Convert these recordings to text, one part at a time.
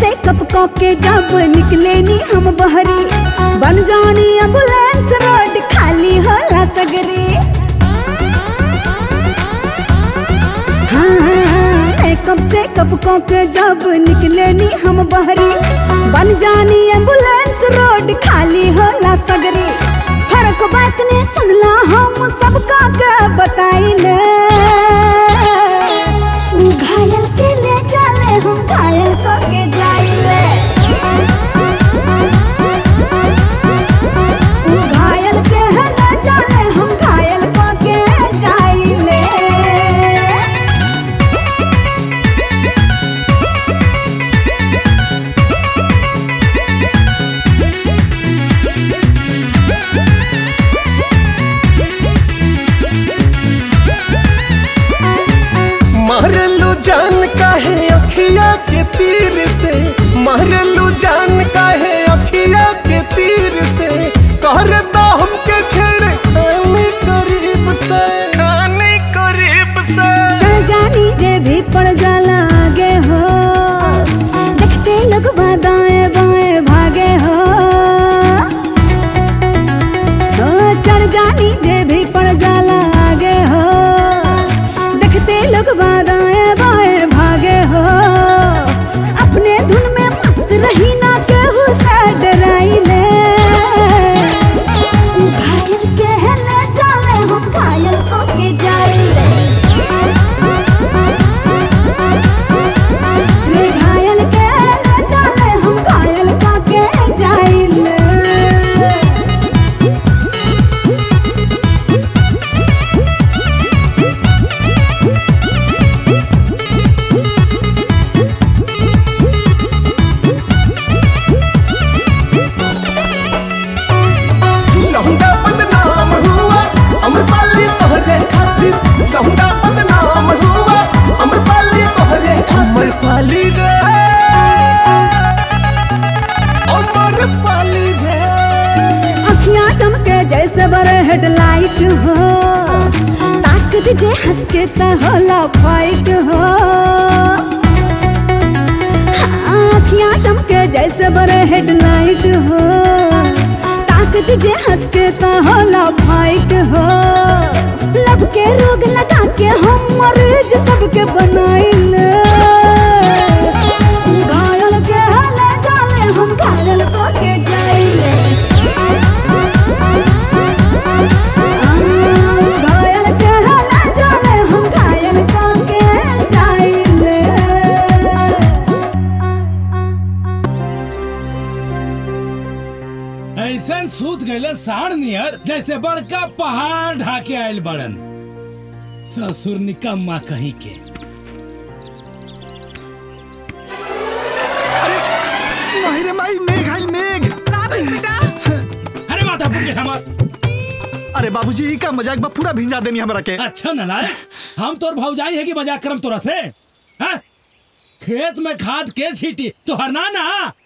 से cup cup के जब निकले नी हम बहरी बन जानी एम्बुलेंस रोड खाली होला सगरी हाँ, हाँ, हाँ, मैं कब से कब कप के जब निकले नी हम बहरी बन जानी एम्बुलेंस रोड खाली होला सगरी फर्क बात ने सुनला हम सबका के बताइले उ घायल के ले चले हम घायल को के जाइले उ घायल के ले चले हम घायल को के जाइले मारलू जान काहे अखिया के तीर से मारलू जान काहे अखिया के तीर से कर दो हमके छेड़ खाने करीब से खाने करीब से चल जानी जे भी पड़ जाला आगे हो देखते लोग दाएं बाएं भागे हो ओ, चल जानी जे भी पड़ जाला आगे हो देखते लोग दाएं बाएं भागे हो अपने धुन में मस्त रही ना केहू से डराइले घायल के ले चले हम घायल को के जाइले रे घायल के ले चले हम घायल को के जाइले लहुंडा बदनाम हुआ अमरपाली तोहरे खातिर लहुंडा बदनाम हुआ अमरपाली तोहरे अमरपाली रे अमरपाली रे अखियां चमके जैसे बड़े हेडलाइट हो ताकत जे हंस के त होला फाइट हो हाँ, अखियां चमके जैसे बड़े हेडलाइट हो ताकत जे हंस के त होला फाइट हो लब के रोग लगा के हम मरीज सबके बनाइले घायल के ले जाले हम घायल को के जाइले घायल के ले जाले हम घायल को के जाइले ऐसन सूत गए साढ़ नियर जैसे बड़का पहाड़ ढाके आयल बड़न ससुर निकम्मा कहीं के नहीं रे माई मेघ आई मेघ अरे माता फूके हमार अरे बाबूजी ई का मजाक बा पूरा भिंजा देनी हमरा के अच्छा नलायक हम तोर भौजाई है कि मजाक करम तोरा से हैं? खेत में खाद के छीटी तो हरना ना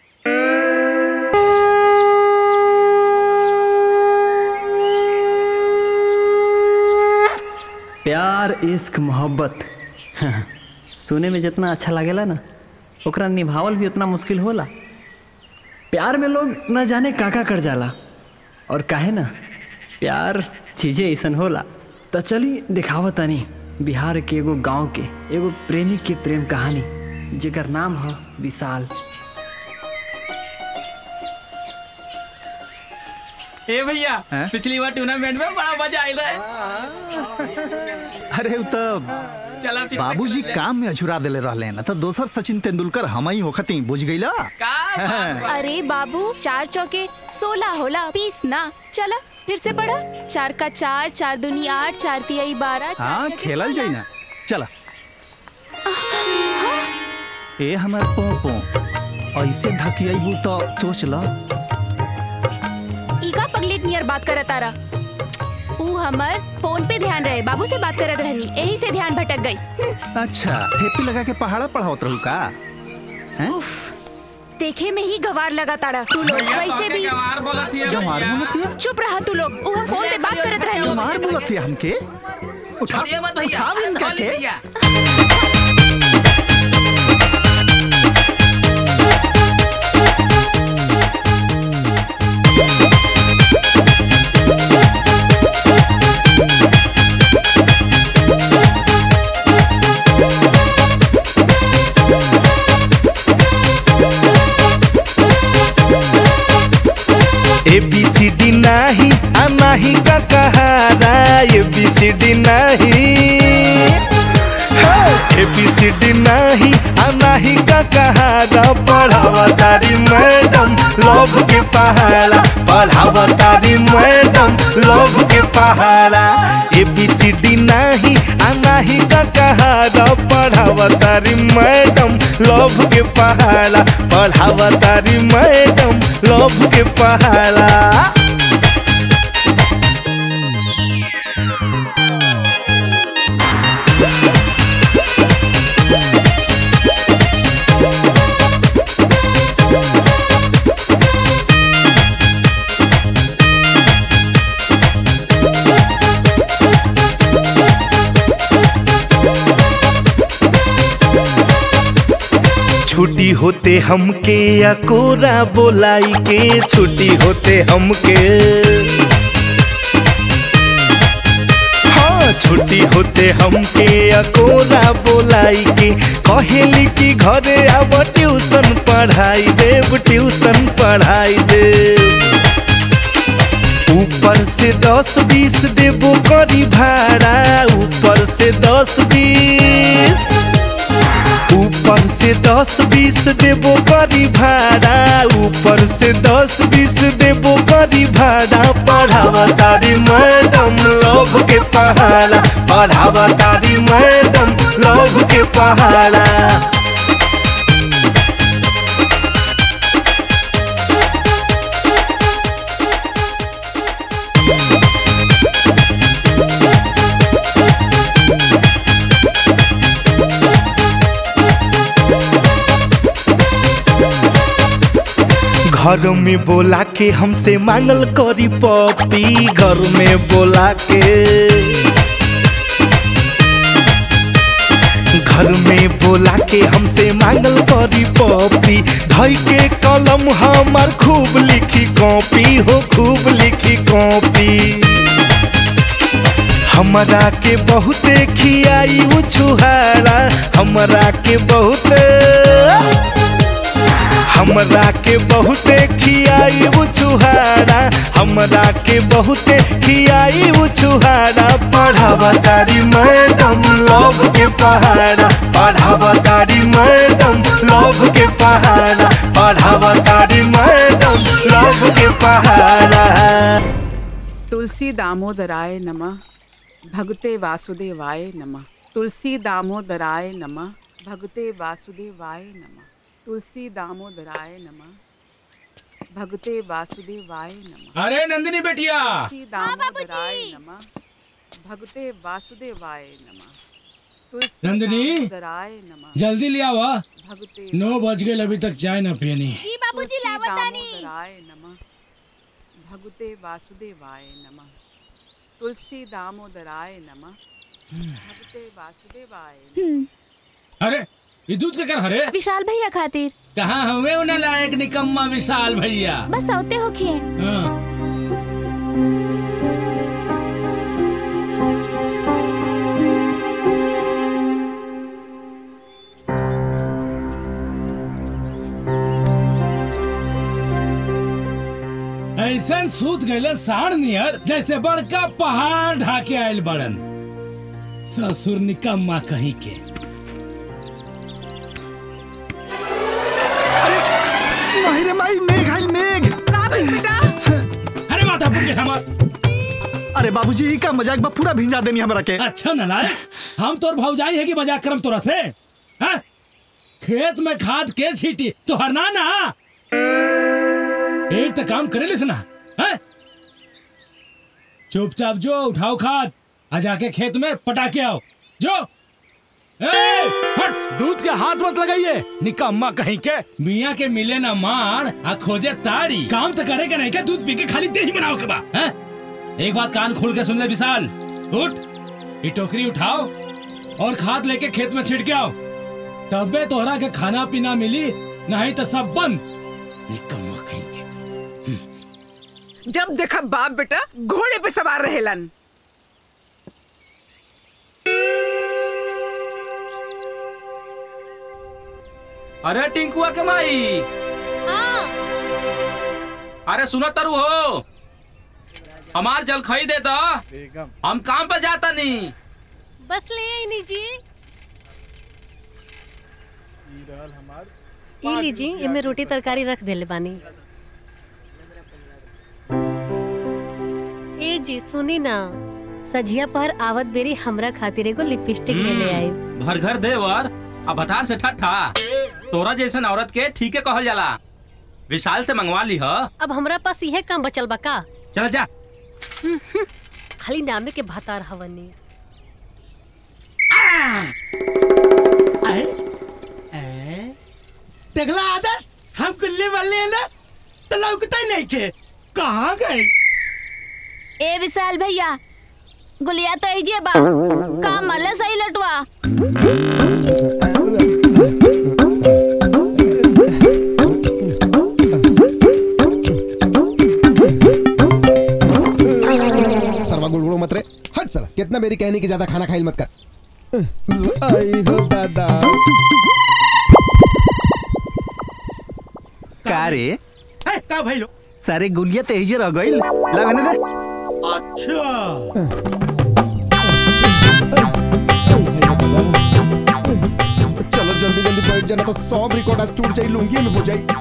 प्यार इश्क मोहब्बत सुने में जितना अच्छा लागेला ना ओकरा निभावल भी उतना मुश्किल होला प्यार में लोग न जाने काका कर जाला और काहे ना प्यार चीजें ऐसन होला तो चली दिखावा तनी बिहार के एगो गांव के एगो प्रेमी के प्रेम कहानी जेकर नाम है विशाल ए भैया हैं? पिछली बार टूर्नामेंट में बड़ा मजा आयल रहे अरे उ तब चला फिर बाबूजी काम में अझुरा देले रहले न तो दोसर सचिन तेंदुलकर हम ही होखती बुझ गईला का अरे बाबू चार चौके सोलह होला बीस ना चला फिर से पढ़ा चार का चार चार दुनी आठ चार तिहाई बारह चार हाँ छके खेलल जाई सोलह। ना चला ए हमार पोपो ऐसे धकियाबू तो सोच ल ईका पगलेट नियर बात करत तारा ऊ हमर फोन पे ध्यान रहे बाबू से बात करत रहनी यही से ध्यान भटक गई अच्छा ठेपी लगा के पहाड़ा पढ़ावत रहू का हैं देखे में ही गवार लगा तारा तू लोग वैसे भी गंवार बोलत हिय गंवार भैया। बोलत हिय? चुप रहा तू लोग ऊ हम फोन पे बात करत रहनी तुम्हार बोलत है हमके उठा छोड़िए मत भैया उठाव अरे इनका धोली के भैया नाही का कहारा ए बी सी डी नहीं ए बी सी डी नहीं आ नाही का कहारा पढ़ावा तारी मैडम लव के पहाड़ा पढ़ावा तारी मैडम लव के पहाड़ा ए बी सी डी नहीं आ नाही का कहारा पढ़ावा तारी मैडम लव के पहाड़ा पढ़ावा तारी मैडम लव के पहाड़ा छुट्टी होते हमके या कोरा बोलाई के छुट्टी होते हमके हाँ छुट्टी होते हमके या कोरा बोलाई के कहेली कि घरे आब ट्यूशन पढ़ाई देव ट्यूशन पढ़ाई देव ऊपर से दस बीस देबो करी भाड़ा ऊपर से दस बीस ऊपर से दस बीस देबो करी भाड़ा ऊपर से दस बीस देबो करी भाड़ा पढ़ावा तारी मैडम लव के पहाड़ा पढ़ावा तारी मैडम लव के पहाड़ा घर में बोला के हमसे मांगल करी पपी घर में बोला के घर में बोला के हमसे मांगल करी पपी धई के कलम हमार खूब लिखी कॉपी हो खूब लिखी कॉपी हमरा के बहुते खियाई उ छुहारा हमरा के बहुते हमरा के बहुते खियाई उ छुहारा हमरा के बहुते खियाई उ छुहारा पढ़ावा तारी मैडम लव के पहाड़ा पढ़ावा तारी मैडम लव के पहाड़ा पढ़ावा तारी मैडम लव के पहाड़ा तुलसी दामोदराय नमः भगते वासुदेवाय नमः तुलसी दामोदराय नमः भगते वासुदेवाय नमः तुलसी दामोदराय नमः भगते वासुदेवाय नमः अरे नंदिनी बेटिया तुलसी दामोदराय नमः भगते वासुदेवाय नमः तुलसी नंदिनी? दामोदराय नमः जल्दी ले आवा भगते नौ बज गए अभी तक चाय ना पियनी जी बाबूजी तुलसी लावतानी दामोदराय नमः भगते वासुदेवाय नमः तुलसी दामोदराय नमः भगते वासुदेवाय नमः अरे ये दूध के कर हरे विशाल भैया खातिर कहाँ हुए उन्हें लायक निकम्मा विशाल भैया बस औते होखिए हाँ। ऐसन सूत गए साढ़ नियर जैसे बड़का पहाड़ ढाके आयल बड़न ससुर निकम्मा कहीं के नहीं रे माई मेघ आई मेघ अरे माता पुर के हमार अरे बाबूजी ई का मजाक बा पूरा भिंजा देनी हमरा के अच्छा नलायक हम तोर भौजाई है कि मजाक करम तोरा से हैं? खेत में खाद के छीटी तो हरना ना एक तो काम करे लिस ना हैं? चुपचाप जो उठाओ खाद आ जाके खेत में पटा के आओ जो ए, हट दूध के हाथ मत लगाइए निकम्मा कहीं के मियाँ के मिले ना मार आ खोजे ताड़ी काम तो करे के नहीं के दूध पी के खाली दही बनाओ के बा हैं? एक बात कान खोल के सुन ले विशाल उठ ये टोकरी उठाओ और खाद लेके खेत में छिड़के आओ तबे तोहरा के खाना पीना मिली नहीं तो सब बंद निकम्मा कहीं के जब देखा बाप बेटा घोड़े पे सवार रहेलन अरे टिंकुआ के माई अरे सुनो तरु हो हमार जल खई दे दो हम काम पर जाता नहीं बस ले आई लीजिए ई लीजिए इमे रोटी तरकारी रख देले बानी ए जी सुनी ना सझिया पर आवत बेरी हमरा खातिर एगो लिपस्टिक ले ले आई भर घर देवर अब भतार से ठट्ठा तोरा जैसन औरत के ठीके कहल जाला विशाल से मंगवा ली ह अब हमरा पास इहे काम बचल बा का चल जा खाली नामे के भतार हवनी देखला आदर्श हम गुल्ले वाले हैं ना तो लौकता ही नहीं के कहाँ गए ए विशाल भैया गुलिया तो ऐजे बा का मल्ला सही लटवा सरवा गुड़गुड़ो मत रे हट साला कितना मेरी कहने की ज्यादा खाना खाइल मत कर आई हो दादा का रे है, का भाई लो सारे गुलिया तो एजे रह गइल लगने दे अच्छा चलो जल्दी जल्दी बैठ जाना तो सब रिकॉर्ड आज टूट जाई लूंगी में हो जाई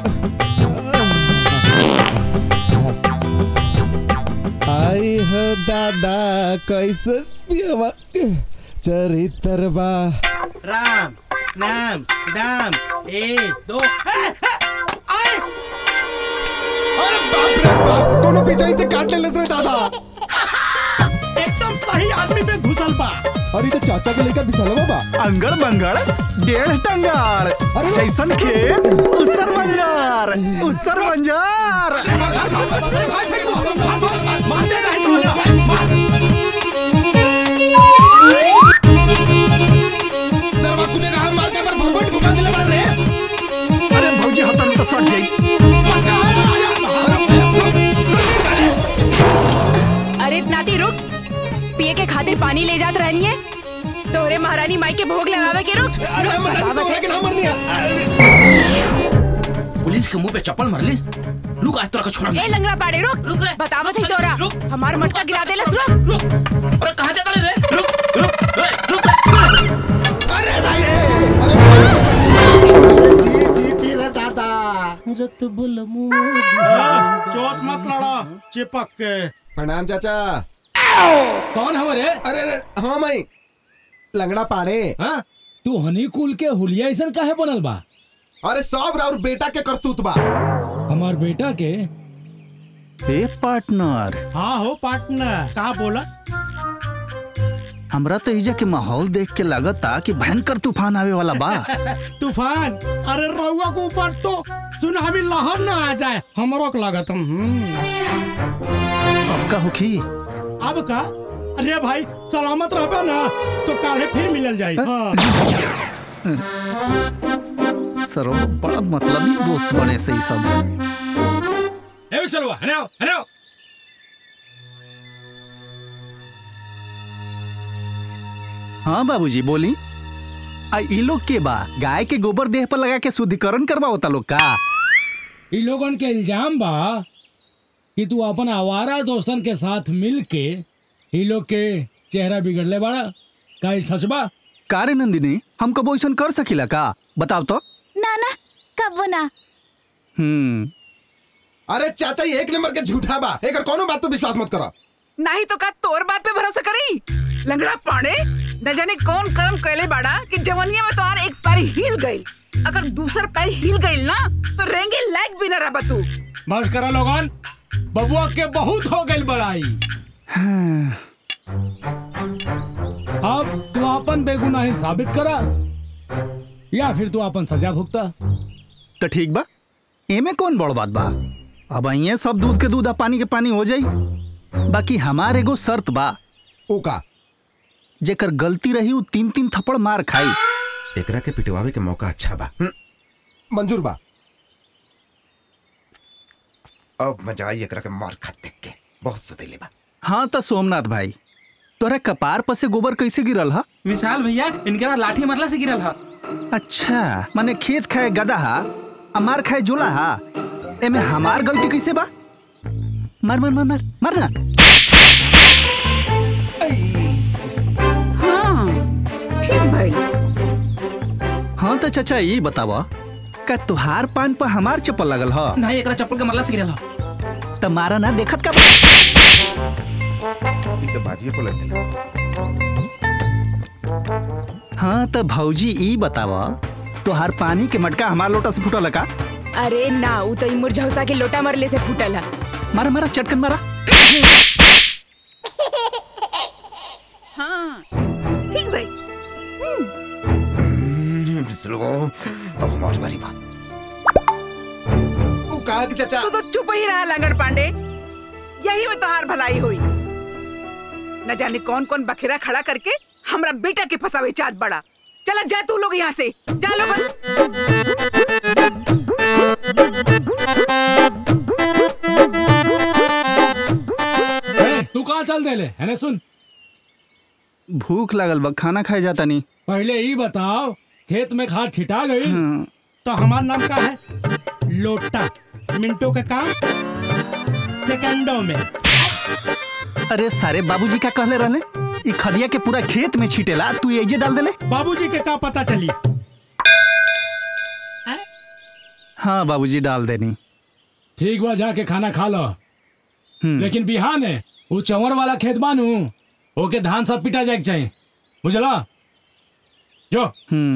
आई हो दादा कैसे पियवा चरित्रवा राम नाम दाम ए दो आए अरे बाप रे बाप कोनो पीछे से काट ले ले रे दादा एकदम सही आदमी पे घुसल बा अरे तो चाचा के लेकर बिसलवा बा अंगड़ बंगड़ डेढ़ टंगार अरे जैसन खेत उसर बंजार उसर बंजार सरवा कुछ कहा मार के पर भगवान घुमा दिले बड़ रे अरे भौजी हतन तो फट जाई अरे नाती रुक पिए के खातिर पानी ले जात रहनी है तोहरे महारानी माई के भोग लगावे के रुक अरे मर तो लेकिन हमर नहीं पुलिस के मुंह पे चप्पल मरलिस रुक आज तोरा का छोड़ा ए लंगड़ा पाड़े रुक रुक रे। बतावत है तोरा रुक। हमार मटका गिरा देलस रुक अरे कहाँ जाता रे रुक रुक रे, रुक रे। जी जी जी रे दादा चोट मत लड़ा चिपक के प्रणाम चाचा कौन हमारे अरे अरे हाँ माई लंगड़ा पाड़े हाँ तू हनी कुल के हुलिया ऐसन काहे बनल बा अरे सब राउर बेटा के करतूत बा हमार बेटा के ए पार्टनर हाँ हो पार्टनर कहा बोला हमरा तो एजा के माहौल देख के लगता कि भयंकर तूफान आवे वाला बा तूफान अरे रहुआ के ऊपर तो सुनामी लहर ना आ जाए हमरो के लागत हम्म। अब का होखी अब का अरे भाई सलामत रहबे ना तो काले फिर मिलल जाई हाँ। सरो बड़ा मतलबी दोस्त बने से ही सब ए विशालवा हने आओ हने आओ हाँ बाबूजी बोली आ ई लोग के बा गाय के गोबर देह पर लगा के शुद्धिकरण करवाओता लोग का इ लोगन के इल्जाम बा कि तू अपन आवारा दोस्तन के साथ मिल के इ लोग के चेहरा बिगड़ले बाड़ा का इ सच बा का रे नंदिनी हम कबो ऐसन कर सकीला का बताओ तो ना ना कब वो ना हम्म अरे चाचा ये एक नंबर के झूठा बा एकर कोनो बात तो विश्वास मत करो नहीं तो का तोर बात पे भरोसा करी लंगड़ा पाड़े न जाने कौन कर्म कैले बाड़ा कि जवनिया में तो और एक पैर हिल गई अगर दूसर पैर हिल गई ना तो रेंगे लायक भी न रहा तू बस करा लोगन बबुआ के बहुत हो गई बड़ाई अब तू अपन बेगुनाही साबित करा या फिर तू अपन सजा भुगता तो ठीक बा एमे कौन बड़ बात बा अब अइये सब दूध के दूध आ पानी के पानी हो जाई बाकी हमार एगो शर्त बा ओका जेकर गलती रही उ तीन तीन थप्पड़ मार खाई एकरा के पिटवावे के मौका अच्छा बा मंजूर बा अब मजा आई एकरा के मार खात देख के बहुत सदैले बा हाँ तो सोमनाथ भाई तोरा कपार पर से गोबर कैसे गिरल हा विशाल भैया इनके लाठी मरला से गिरल हा अच्छा माने खेत खाए गदा हा आ मार खाए जोला हा एमे हमार गलती कैसे बा मार मार मार मार मार ना हाँ ठीक भइल हाँ तो चाचा ये बतावा का तुहार पान पर हमार चप्पल लगल ह नहीं एकरा चप्पल के मरला से गिरल त मारा ना देखत का बाजिए पलट दिला हाँ तो भौजी ई बतावा तुहार पानी के मटका हमार लोटा से फूटल है का अरे ना उ तो इमुर झौसा के लोटा मरले से फूटल है मारा मारा चटकन मारा हाँ ठीक भाई अब हमारी बारी बा ऊ कहा कि चाचा तू तो चुप ही रहा लंगड़ पांडे यही में तोहार भलाई हुई न जाने कौन कौन बखेरा खड़ा करके हमरा बेटा के फंसावे चाँद बड़ा चला जा तू लोग यहाँ से जा लोग ए, तू कहाँ चल दे ले है ना सुन भूख लागल बा खाना खाए जाता नहीं पहले ही बताओ खेत में खाद छिटा गई तो हमारा नाम का है लोटा मिनटों का काम सेकंडों में अरे सारे बाबूजी का कहले रहले ई खदिया के पूरा खेत में छीटेला तू एजे डाल देले बाबूजी के का पता चली हाँ बाबूजी डाल देनी ठीक बा जाके खाना खा लो लेकिन बिहान है वो चंवर वाला खेत बानू ओके धान सब पिटा जाए के चाहिए बुझला जो हम्म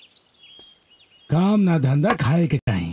काम ना धंधा खाए के चाहिए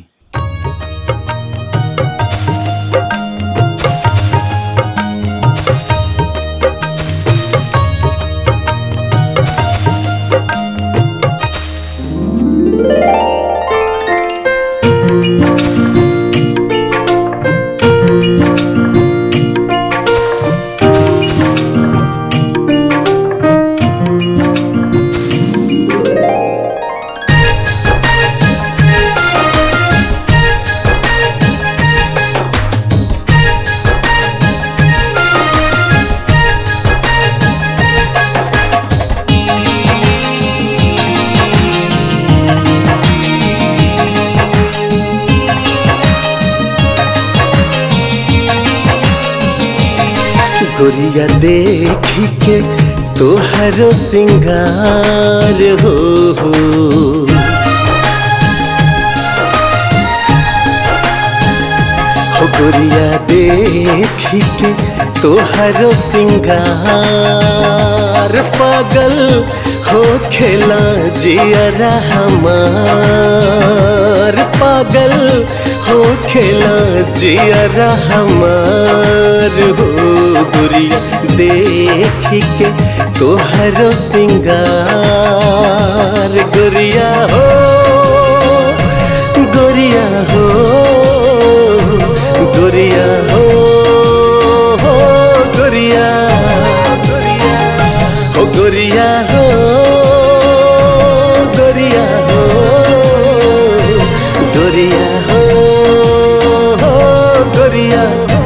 गोरिया देख के तोहरो सिंगार हो हो हो गोरिया देख के तोहरो सिंगार पागल हो खेला जियरा हमार पागल हो खेला जियरा हमार हो गुरिया देख के तोहरो सिंगार गुरिया हो गुरिया हो गुरिया हो हो गुरिया हो गुरिया हो गुरिया हो गुरिया हो हो गुरिया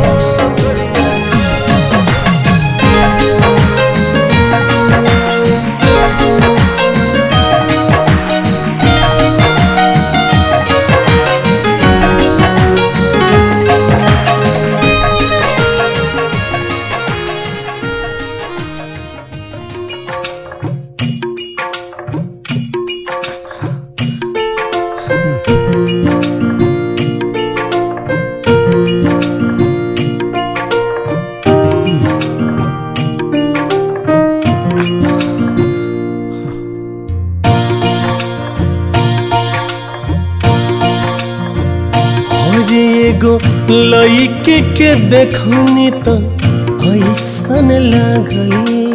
और एगो लइके के देखनी तो ऐसन लागल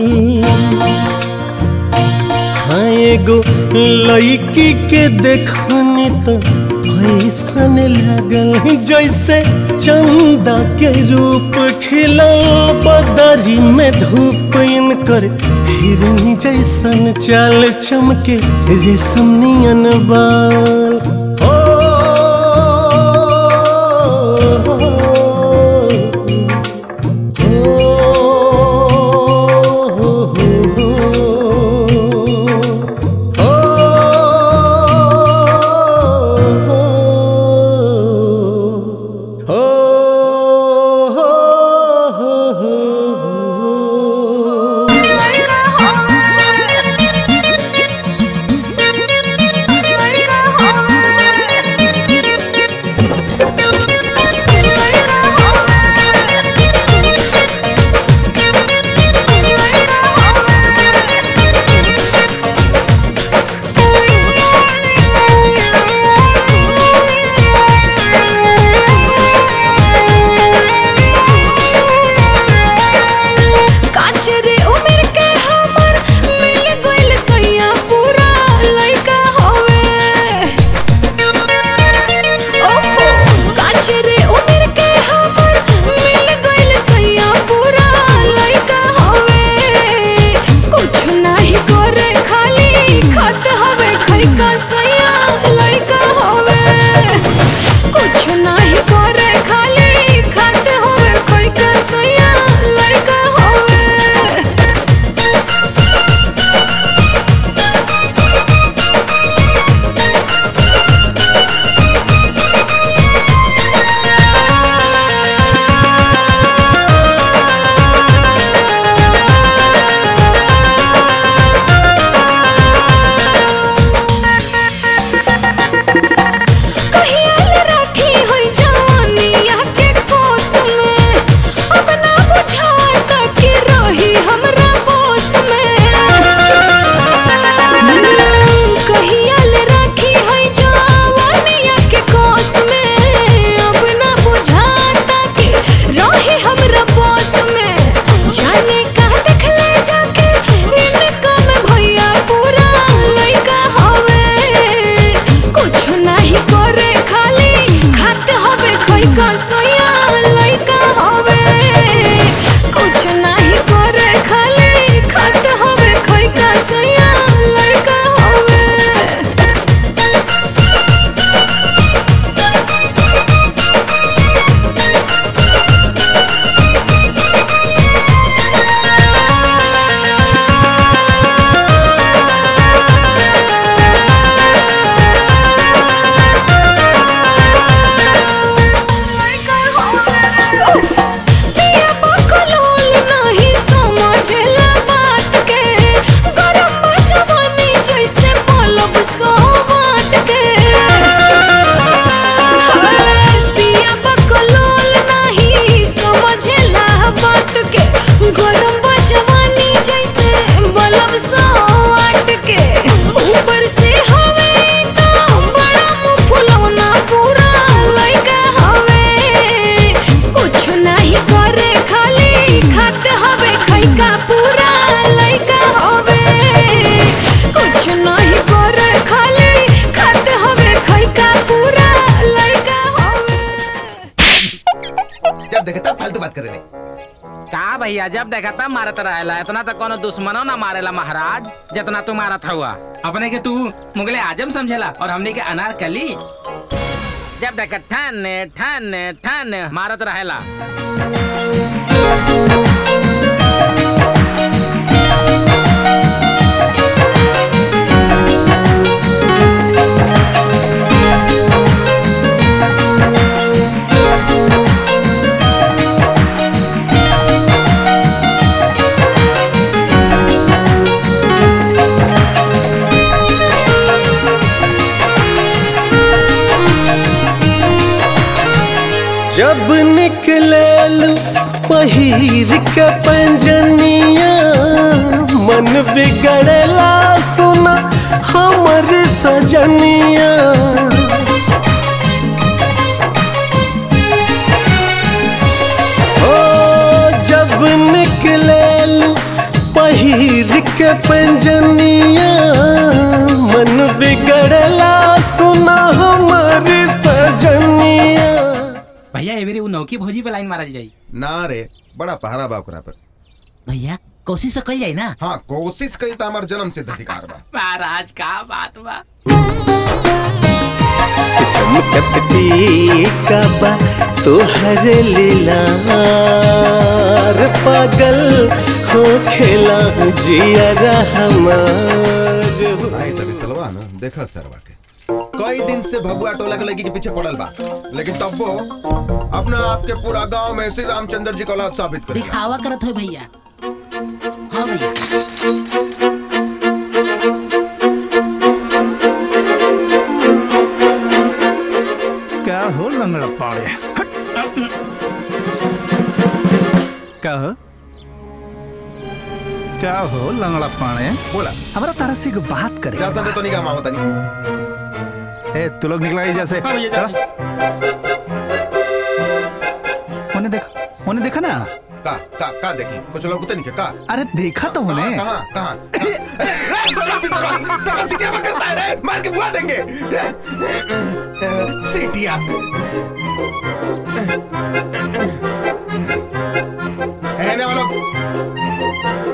हाँ एगो लइकी के देखनी तो ऐसन लागल जैसे चंदा के रूप खिलल बदरी में धूप इनकर हिरनी जैसन चाल चमके रेशम नियन बाल का सोया लइका हवे कुछ नहीं करे खाली खत हवे खई का सोया लइका हवे पिया बकलोल नहीं समझला बात के गरम बा जवानी जैसे पलब सौ बात के पिया बकलोल नहीं समझला बात के गरम बा जवानी जैसे बलब सौ आट के ऊपर से हवे तो बड़ा मुंह फुलौना पूरा लइका हवे कुछ नहीं करे खाली खाते हवे खैका पूरा लइका हवे कुछ नहीं करे खाली खाते हवे खैका पूरा लइका हवे जब देखता फालतू बात करे ले का भैया जब देखा तब मारत रहेला इतना तो कोनो दुश्मनो ना मारेला महाराज जितना तू मारत हुआ अपने के तू मुगले आजम समझेला और हमने के अनारकली जब देखा ठन ठन ठन मारत रहेला जब निकले पहिर के पंजनिया मन बिगड़ला सुना हमर सजनिया ओ जब निकले पहिर के पंजनिया मन बिगड़ला सुना हमर सजनिया भैया एवेरी वो नौकी भौजी पे लाइन मारल जाई ना रे बड़ा पहरा बा ओकरा पर भैया कोशिश तो कई जाई ना हाँ कोशिश कई तो हमार जन्म सिद्ध अधिकार बा महाराज का बात बा चमकत टीका बा तोहर लीलार पागल हो खेला जिया हमार भाई तभी सलवा ना देखा सरवा के कई दिन से भगुआ टोला के लड़की के पीछे पड़ल बा लेकिन तब वो अपना आपके पूरा गांव में श्री रामचंद्र जी का औलाद साबित कर दिखावा करत हो भैया हाँ भैया क्या हो लंगड़ा पाड़े हट। क्या हो क्या हो लंगड़ा पाड़े बोला हमारा तारा से एक बात करे जा संदे तो नहीं काम आवता नहीं ए तू लोग निकला जैसे हाँ भैया, जा। उन्हें देखा उन्हें देखा ना का का का देखी कुछ लोग तो नहीं का अरे देखा तो उन्हें कहां कहां सारा सीटिया में करता है रे मार के बुला देंगे सीटिया कहने वालों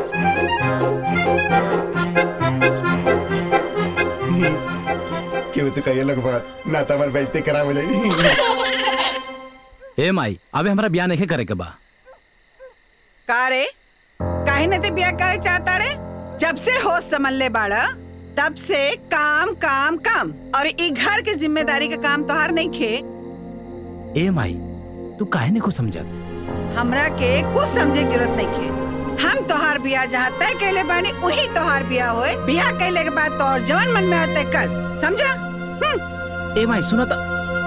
क्यों से कहिए लोग बात ना तो हमारे बेइज्जती करा हो जाएगी ए माई अबे हमारा ब्याह नहीं करे के बा का रे काहे न ते बिया करे चाहता रे जब से होश संभल ले बाड़ा तब से काम काम काम और ई घर के जिम्मेदारी का काम तोहार नहीं खे ए माई तू काहे नहीं को समझत हमरा के कुछ समझे की जरूरत नहीं खे हम तोहार बिया जहाँ तय कैले बानी वही तोहार बिया होए बिया कैले के बाद तोहर जवन मन में आते कर समझा ए माई सुनो तो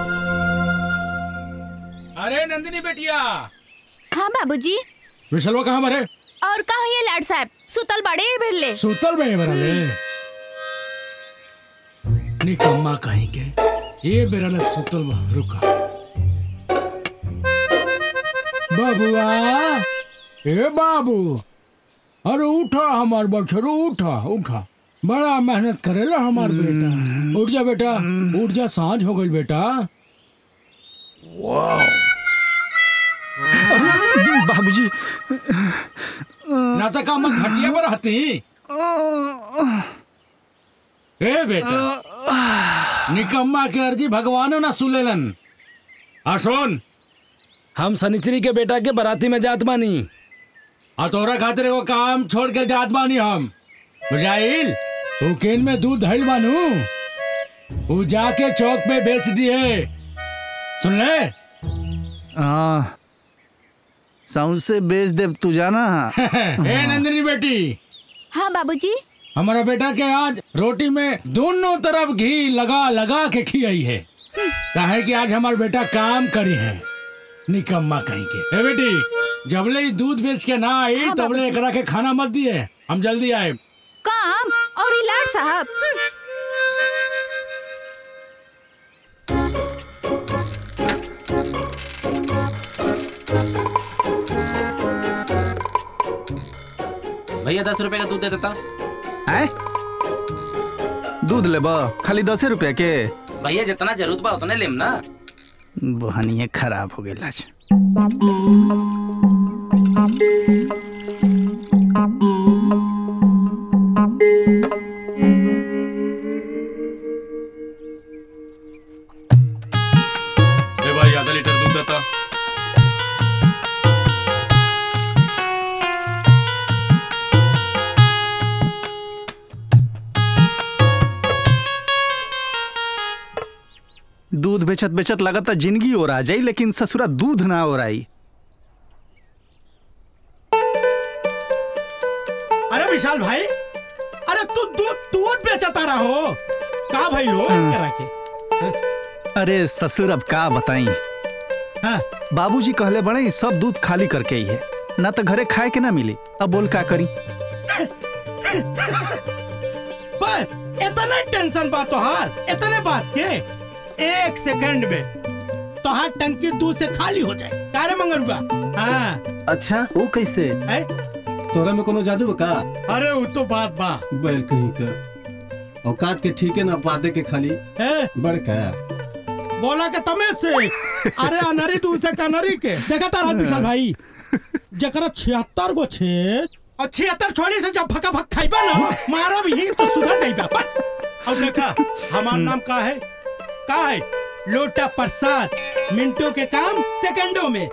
अरे नंदिनी बेटिया हाँ बाबूजी विशलवा कहाँ मरे और कहा ये लाड साहब सुतल बड़े भिल्ले सुतल में मेरा ले निकम्मा कहीं के ये मेरा ले सुतल बा रुका बाबुआ ए बाबू अरे उठा हमार बछरू उठा उठा बड़ा मेहनत करेला हमार बेटा उठ जा बेटा उठ जा सांझ हो गई बेटा वाह ना तो का मैं खटिया पर रहती ए बेटा निकम्मा के अर्जी भगवानो ना सुलेलन आ सुन हम सनिचरी के बेटा के बराती में जात बानी और तोरा खातिर एगो काम छोड़ के जात बानी हम बुझाइल उ केन में दूध धइल बानू उ जाके चौक पे बेच दिए सुन ले हाँ सौंसे बेच देव तू जाना ए नंदिनी बेटी हाँ बाबूजी हमारा बेटा के आज रोटी में दोनों तरफ घी लगा लगा के खियाई है काहे कि आज हमारा बेटा काम करी है निकम्मा कहीं के ए बेटी जबले ही दूध बेच के ना आई हाँ, तबले बाबूजी। एकरा के खाना मत दिए हम जल्दी आए काम और इलाज साहब भैया दस रुपए का दूध दे देता आए दूध ले खाली दसे रुपया के भैया जितना जरूरत बा उतने लेम ना बहनिए खराब हो गई आज ए भाई आधा लीटर दूध देता दूध बेचत बेचत लगता जिंदगी हो रहा जाई लेकिन ससुरा दूध ना हो रही अरे विशाल भाई अरे तू दूध दूध बेचता रहो का भाई हो करा के अरे ससुर अब का बताई हाँ। बाबूजी कहले बड़े सब दूध खाली करके ही है ना तो घरे खाए के ना मिली अब बोल का करी बस इतना टेंशन बा तोहार इतने बात के एक सेकंड में तोहार टंकी दूध से खाली हो जाए कारे मंगरुआ हाँ अच्छा वो कैसे है तोरा में कोनो जादू बा का अरे वो तो बात बा बैल कहीं का औकात के ठीक है ना पाते के खाली है बड़का बोला के तमे से अरे अनरी दूध से कनरी के देखा तारा विशाल भाई जकरा छिहत्तर गो छेद और छिहत्तर छोड़ी से जब भका भक खाइबा ना मारा भी तो सुधर जाइबा बस अब देखा हमार नाम का है का है लोटा प्रसाद मिनटों के काम सेकंडों में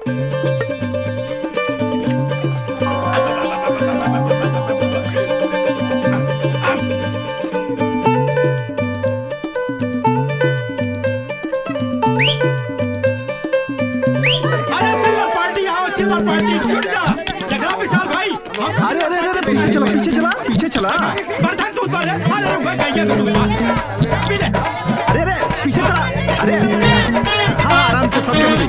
अरे चिल्ला पार्टी आओ चिल्ला पार्टी छूट जा जगह विशाल भाई हम- अरे अरे अरे पीछे चला पीछे चला पीछे चला बर्दाश्त दूध वाले अरे रुक गया का दूध पी ले अरे अरे पीछे चला अरे हाँ आराम से सब मिली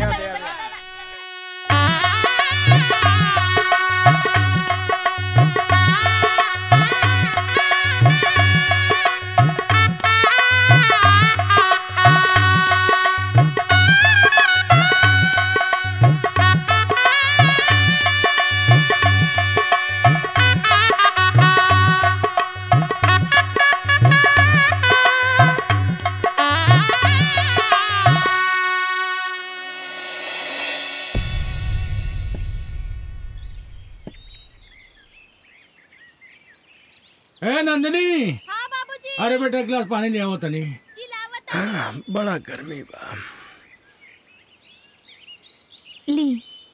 ए नंदिनी अरे बेटा एक गिलास पानी ले आओ तनी बड़ा गर्मी बा ली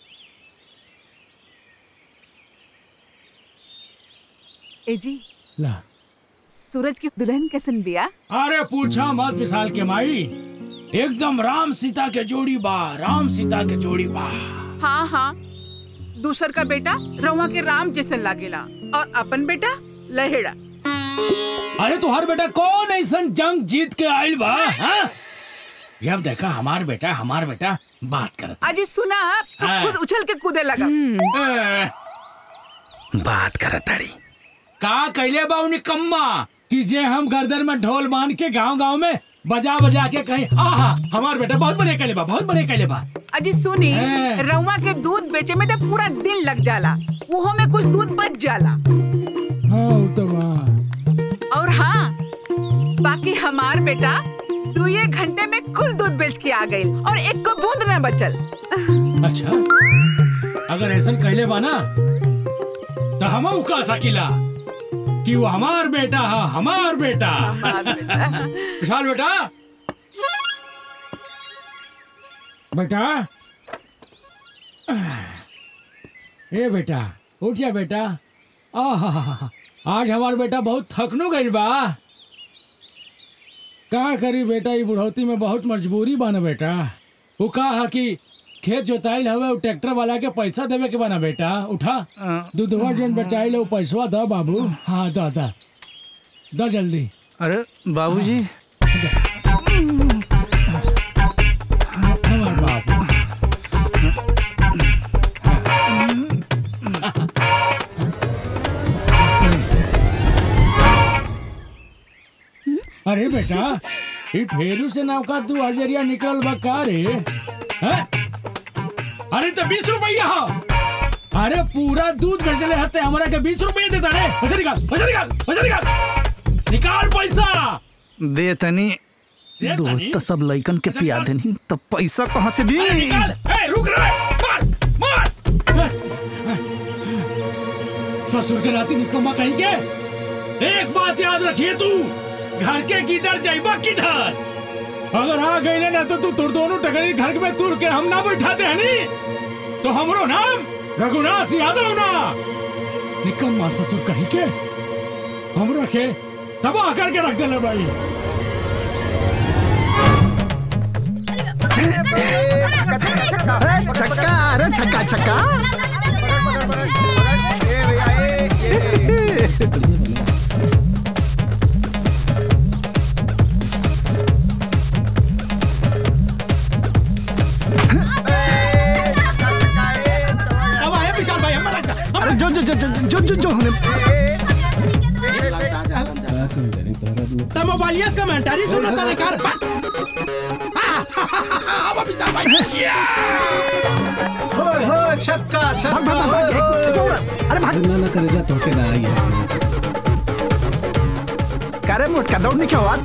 ए जी ला सूरज की दुल्हन कैसन बिया अरे पूछा मत विशाल के माई एकदम राम सीता के जोड़ी बा राम सीता के जोड़ी बा हाँ हाँ दूसर का बेटा रवा के राम जैसे लागेला और अपन बेटा लहेड़ा अरे तुहार बेटा कौन ऐसा जंग जीत के आइल बा हाँ? ये अब देखा हमार बेटा हमार बेटा बात करत अजी सुना तो हाँ। खुद उछल के कूदे लगा ए, बात करत ताड़ी का कैले बा उन्हें कम्मा कि जे हम गर्दन में ढोल बांध के गांव गांव में बजा बजा के कहीं आहा हमार बेटा बहुत बढ़िया कैले बा बहुत बढ़िया कैले बा अजी सुनी हाँ। रवा के दूध बेचे में तो पूरा दिन लग जाला वो में कुछ दूध बच जाला हाँ वो तो बा और हाँ बाकी हमार बेटा तू ये घंटे में कुल दूध बेच के आ गई और एक को बूंद न बचल अच्छा अगर ऐसा कैले बा ना तो हम कह सकीला कि वो हमार बेटा है हमार बेटा विशाल बेटा बेटा ए बेटा उठ जा बेटा आहा आज हमार बेटा बहुत थकनो गइल बा का करी बेटा ई बुढ़ौती में बहुत मजबूरी बा ना बेटा वो कहा कि खेत जोताइल हवे उ ट्रैक्टर वाला के पैसा देवे के बना बेटा उठा दूधवा जन बचाइल वो पैसवा द बाबू हाँ द द द जल्दी अरे बाबूजी हमार बाबू अरे बेटा ये फेरू से नौका तू अजरिया निकल बा का रे हैं? अरे तो बीस रुपया हो अरे पूरा दूध बेचले हते हमरा के बीस रुपये देता रे पैसा निकाल पैसा निकाल पैसा निकाल निकाल पैसा दे तनी दे दूध तनी? तो सब लइकन के पिया देनी तब पैसा कहाँ से दी अरे निकाल ए रुक रे मार मार ससुर के नाती निकम्मा कहीं के एक बात याद रखिए तू घर के किधर जाइबा किधर अगर आ गई ना तो तू तुर दोनों टकरी घर में तुर के हम ना बैठाते हैं नी तो हमरो नाम रघुनाथ यादव ना निकम्मा ससुर कहीं के हम रखे तबाह करके रख देले भाई छक्का अरे छक्का छक्का अब आया विशाल भाई हमारा अरे जो जो जो जो जो जो जो हमने तो मोबाइलियत कमेंटारी सुना था लेकर अब विशाल भाई छक्का अरे भाग ना ना करे जा तो के ना आई करे मोटका दौड़ नहीं क्या हुआ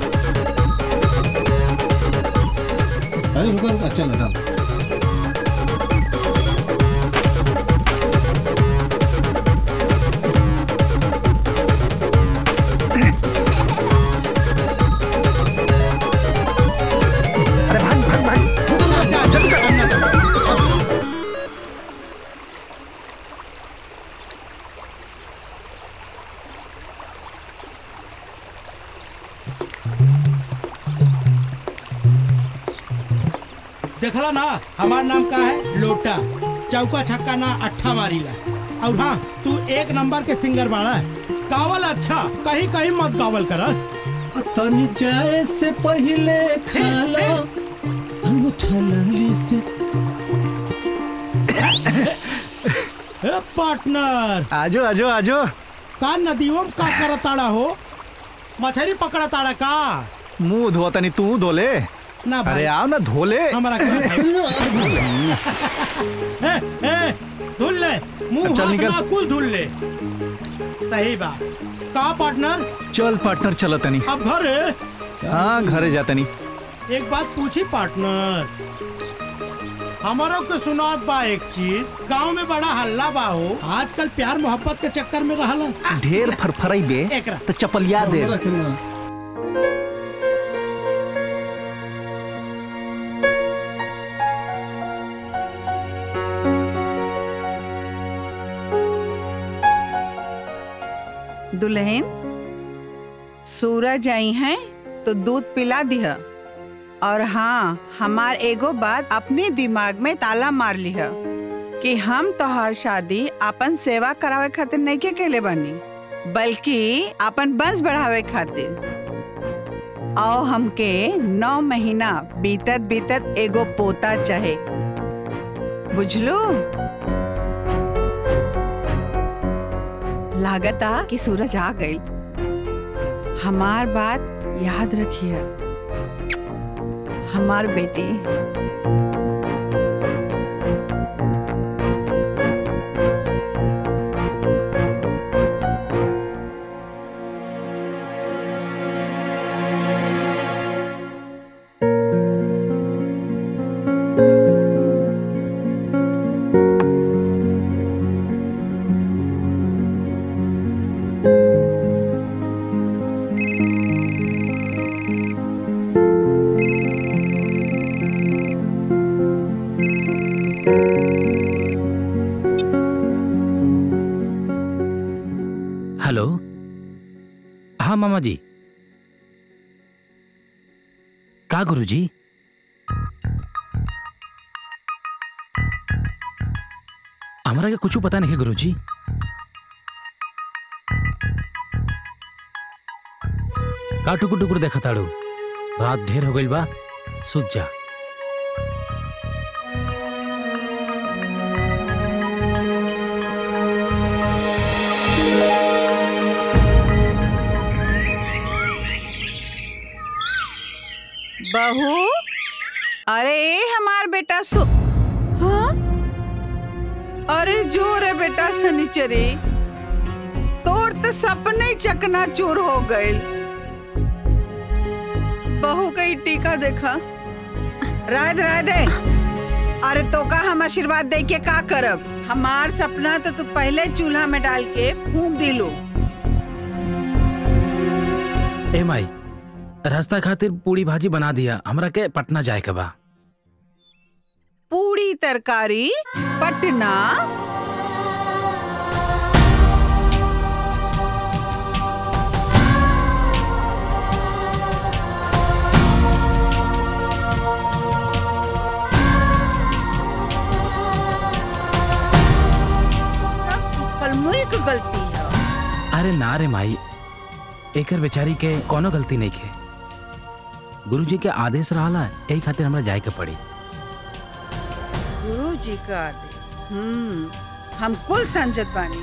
अरे रुको रुको चल चल अरे भाग भाग भाग जल्दी कर देखला ना हमार नाम का है लोटा चौका छक्का ना अट्ठा मारीला और हाँ तू एक नंबर के सिंगर बाड़ा है गावल अच्छा कहीं कहीं मत गावल कर तनी जाए से पहले खा लो अंगूठा लाली से पार्टनर आजो आजो आजो का नदियों में का करताड़ा हो मछली पकड़ा ताड़ा का मुंह धोआ तनी तू धोले ना भाई। अरे आओ ना धोले हमारा ए, ए, धुल ले मुंह अब चल हाथ निकल। ना कुल धुल ले सही बात का पार्टनर चल पार्टनर चलो तनी अब घर हाँ घरे जा तनी एक बात पूछी पार्टनर हमारा के सुनात बा एक चीज गांव में बड़ा हल्ला बा हो आजकल प्यार मोहब्बत के चक्कर में रहला ढेर फरफराई बे एकरा। तो चपलिया दे दुल्हन सूरज आई हैं तो दूध पिला दिह और हाँ हमार एगो बात अपने दिमाग में ताला मार लिह कि हम तोहार शादी अपन सेवा करावे खातिर नहीं के केले बनी बल्कि अपन वंश बढ़ावे खातिर और हमके नौ महीना बीतत बीतत एगो पोता चाहे बुझलू लागता कि सूरज आ गई हमार बात याद रखिए हमार बेटी हेलो हाँ मामा जी का गुरु जी हमारा के कुछ पता नहीं गुरु जी का टुकुर टुकुर देखा ताड़ू रात ढेर हो गई बा सुत जा बहू अरे ए हमार बेटा सो हाँ अरे जो रे बेटा सनीचरे तोर तो सपने ही चकना चूर हो गए बहू का ही टीका देखा राध राधे अरे तो का हम आशीर्वाद दे के का करब हमार सपना तो तू पहले चूल्हा में डाल के फूंक दिलो ए माई रास्ता खातिर पूरी भाजी बना दिया हमरा के पटना जाए के बा पूरी तरकारी पटना कलमुई की गलती है अरे ना रे माई एकर बेचारी के कोनो गलती नहीं के गुरु जी के आदेश रहला यही खातिर हमरा जाए के पड़ी गुरु जी का आदेश हम्म हम कुल समझत बानी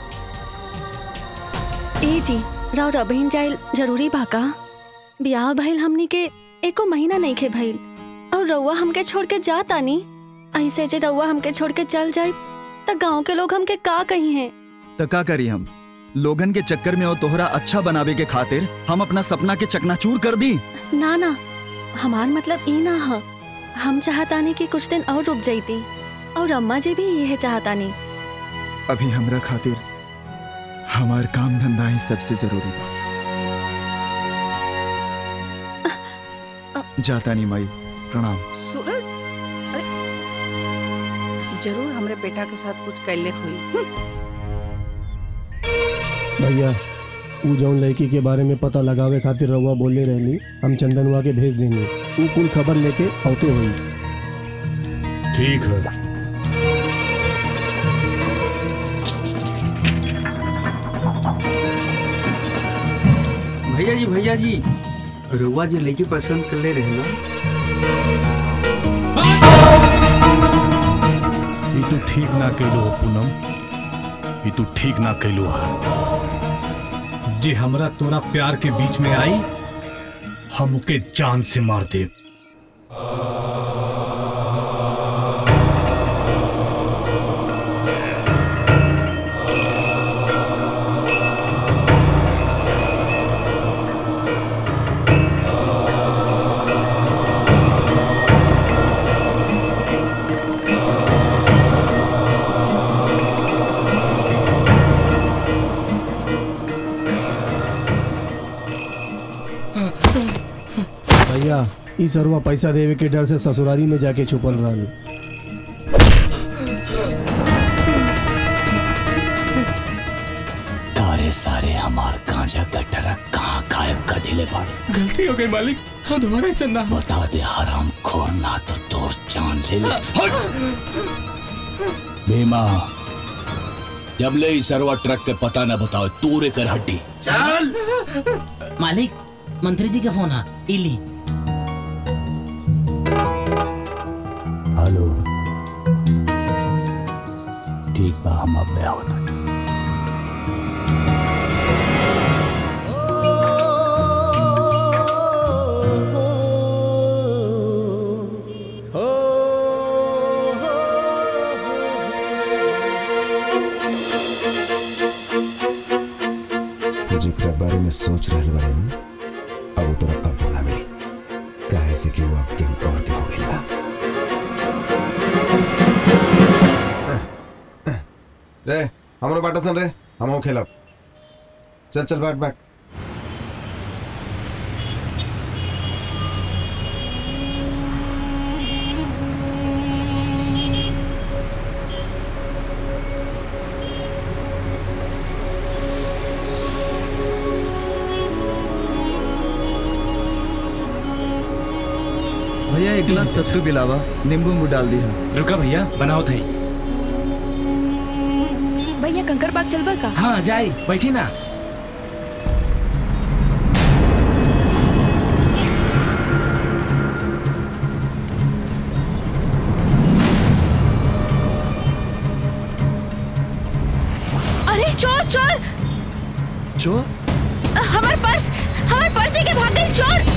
ए जी राव रबहिन जाइल जरूरी बा का बियाह भइल हमनी के एको महीना नहीं खे भइल और रउआ हमके छोड़ के जा तानी ऐसे जे रउआ हमके छोड़ के चल जाए त गांव के लोग हमके का कही हैं तो का करी हम लोगन के चक्कर में और तोहरा अच्छा बनावे के खातिर हम अपना सपना के चकनाचूर कर दी ना ना हमार मतलब ई ना ह हम चाहतानी कि कुछ दिन और रुक जाइती और अम्मा जी भी यह चाहतानी अभी हमरा खातिर हमार काम धंधा ही सबसे जरूरी बा जाता नहीं माई प्रणाम सूरज अरे जरूर हमरे बेटा के साथ कुछ कैले हुई भैया ऊ जौन लड़की के बारे में पता लगावे खातिर रउआ बोले रहनी हम चंदनुआ के भेज देनी ऊ कुल खबर लेके औते हुई ठीक है भैया जी भैया जी रुआ जी लड़की पसंद कर ले रहे ना ये तू ठीक ना कैलू हो पूनम ये तू ठीक ना कैलू है जे हमरा तोरा प्यार के बीच में आई हम के जान से मार दे भैया ई सरवा पैसा देवे के डर से ससुरारी में जाके छुपल रहनी कारे सारे हमार गांजा का ट्रक कहाँ गायब कर दिले बाड़े गलती हो गई मालिक हाँ दोबारा ऐसा ना हो बता दे हराम खोर ना तो तोर जान ले ले हट! भीमा जब ले ई सरवा ट्रक के पता न बताओ तूरे कर हड्डी चल मालिक मंत्री जी का फोन है इली हेलो ठीक बा हम अब ब्याह होता जेकरा बारे में सोच रहल बाड़े नु अब तोरा कब ना मिली काहे से कि वो अब केहू और के हो गइल बा रे हमरो बाटा सन रे हम खेलब चल चल बैठ बैठ एक गिलास सत्तू पिलावा नींबू उम्बू डाल दिया रुका भैया बनाओ थई भैया कंकर बाग चलबा का हाँ जाई बैठी ना अरे चोर चोर चोर हमार पर्स हमार पर्स लेके भाग गई चोर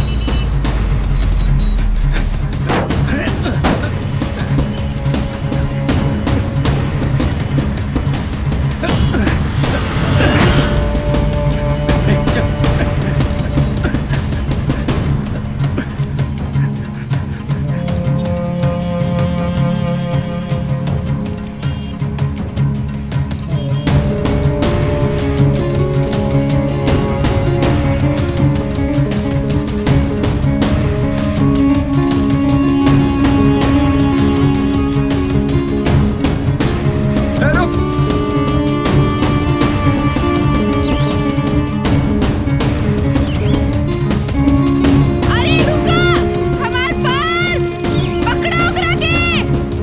अरे रुका हमार पर्स पकड़ो ओकरा के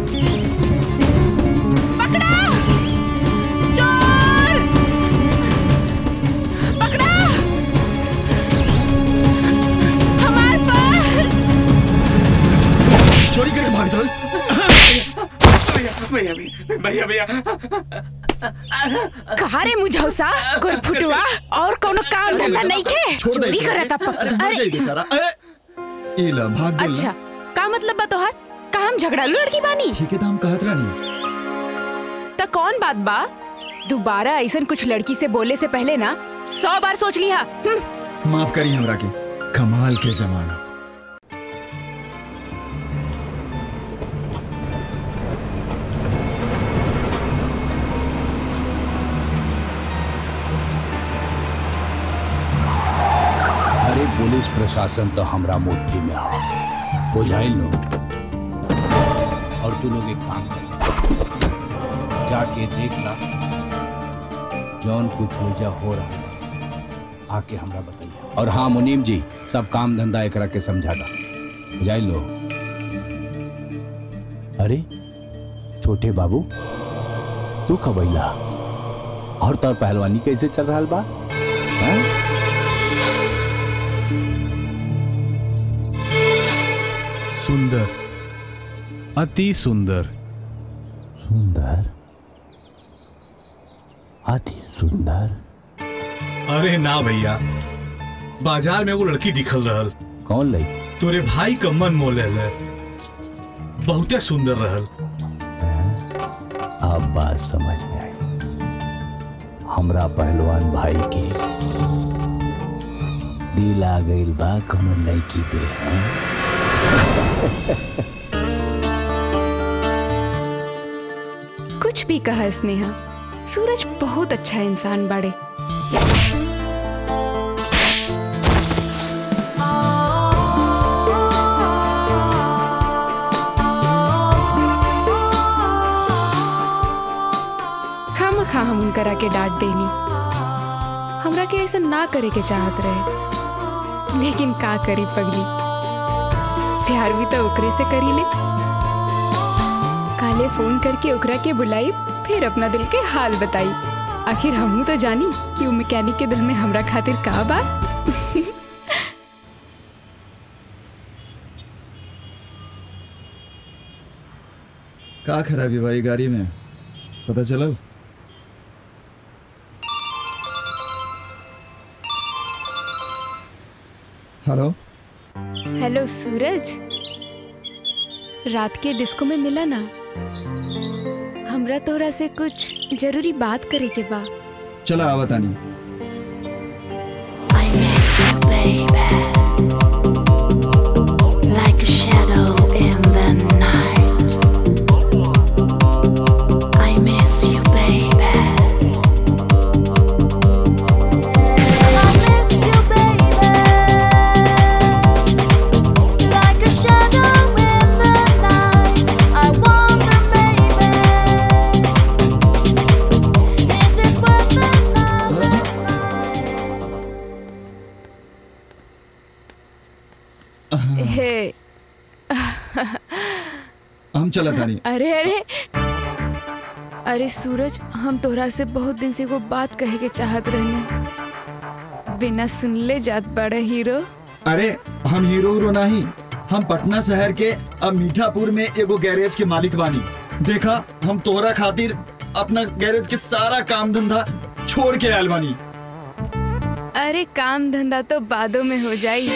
पकड़ो चोर पकड़ो हमार पर्स चोरी करके भाग चल भैया भैया भैया कहा रे मुझौसा गुरफुटवा और कोनो काम धंधा नहीं के छोड़ दे चोरी इसे। करता अरे मर जाई बेचारा अरे ई ला भाग गेल अच्छा का मतलब बा तोहार का हम झगड़ा लड़की बानी ठीक है तो हम कहत रानी तो कौन बात बा दोबारा ऐसा कुछ लड़की से बोले से पहले ना सौ बार सोच लिया हम्म, माफ करी हमरा के कमाल के जमाना अरे पुलिस प्रशासन तो हमरा मुट्ठी में आ बुझाइल लो और तू लोग एक काम कर जाके देख ला जौन कुछ वजह हो रहा है आके हमरा बताइए और हाँ मुनीम जी सब काम धंधा एकरा के समझा दा बुझाइल लो अरे छोटे बाबू तू कबैला और तोर पहलवानी कैसे चल रहा बा हैं? सुंदर अति सुंदर सुंदर अति सुंदर अरे ना भैया बाजार में वो लड़की दिखल रहल कौन लई तोरे भाई का मन मोह ले बहुते सुंदर रहल अब बात समझ में आई हमरा पहलवान भाई के दिल आ गइल बा कोनो लड़की पे हैं? कुछ भी कहा स्नेहा सूरज बहुत अच्छा इंसान बाड़े खाम खा हम उनकरा के डांट देनी हमरा के ऐसा ना करे के चाहत रहे लेकिन का करी पगली प्यार भी तो ओकरे से करी ले काले फोन करके ओकरा के बुलाई फिर अपना दिल के हाल बताई आखिर हमू तो जानी कि वो मैकेनिक के दिल में हमरा खातिर का बा का खराबी भाई गाड़ी में पता चला हेलो हेलो सूरज रात के डिस्को में मिला ना हमरा तोरा से कुछ जरूरी बात करे के बा चला आवतानी Like a shadow in the night. I miss you, baby. I miss you, baby. Like a shadow in the night. I wonder, baby. Is it worth another fight? हम चला तानी अरे अरे अरे सूरज हम तोहरा से बहुत दिन से एगो बात कहे के चाहत रही बिना सुनले जात बड़ा हीरो अरे हम हीरो हीरो नहीं हम पटना शहर के अब मीठापुर में एगो गैरेज के मालिक बानी देखा हम तोहरा खातिर अपना गैरेज के सारा काम धंधा छोड़ के आयल बानी अरे काम धंधा तो बादों में हो जाई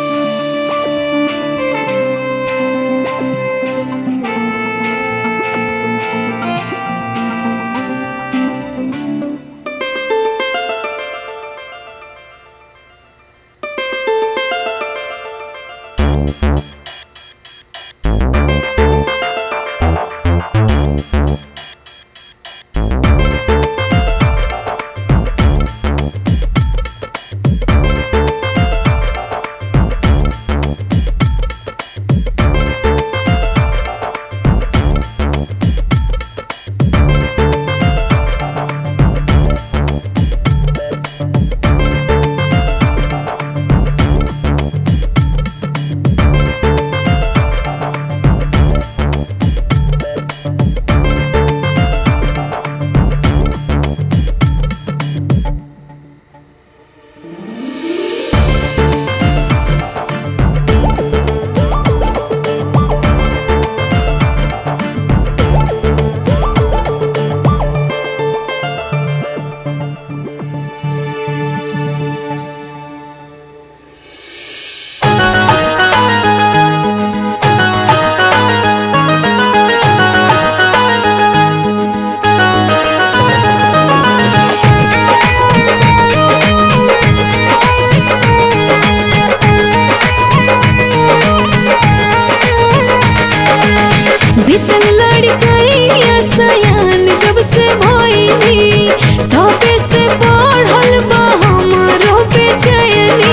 बीतल लड़कैया सयान जब से भइली धोपे से बढ़ल बा हमरो बेचैनी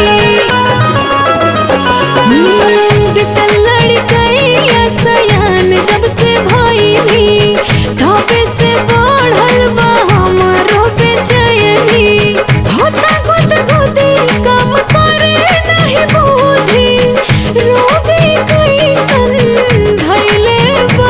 हम्म, बीतल लड़कैया सयान जब से भइली धोपे से बढ़ल बा हमरो बेचैनी होता गुद गुदी काम करे नहीं बुद्धि रोबे कैसन धैले बा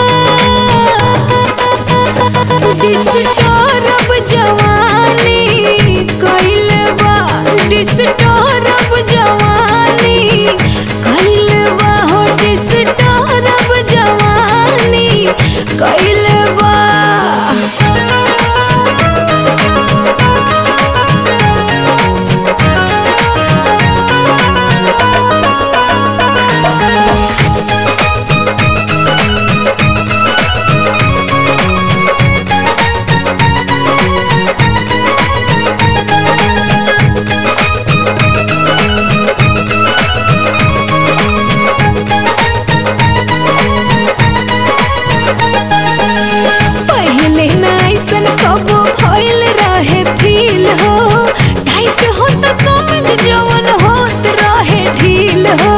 डिस्टर्ब जवानी कैले बा डिस्टर्ब जवानी कैले बा हो डिस्टर्ब जवानी कैले बा पहले ना ऐसन कबो भइल रहे फील हो टाइट हो तो समझ जवन होत रहे ढील हो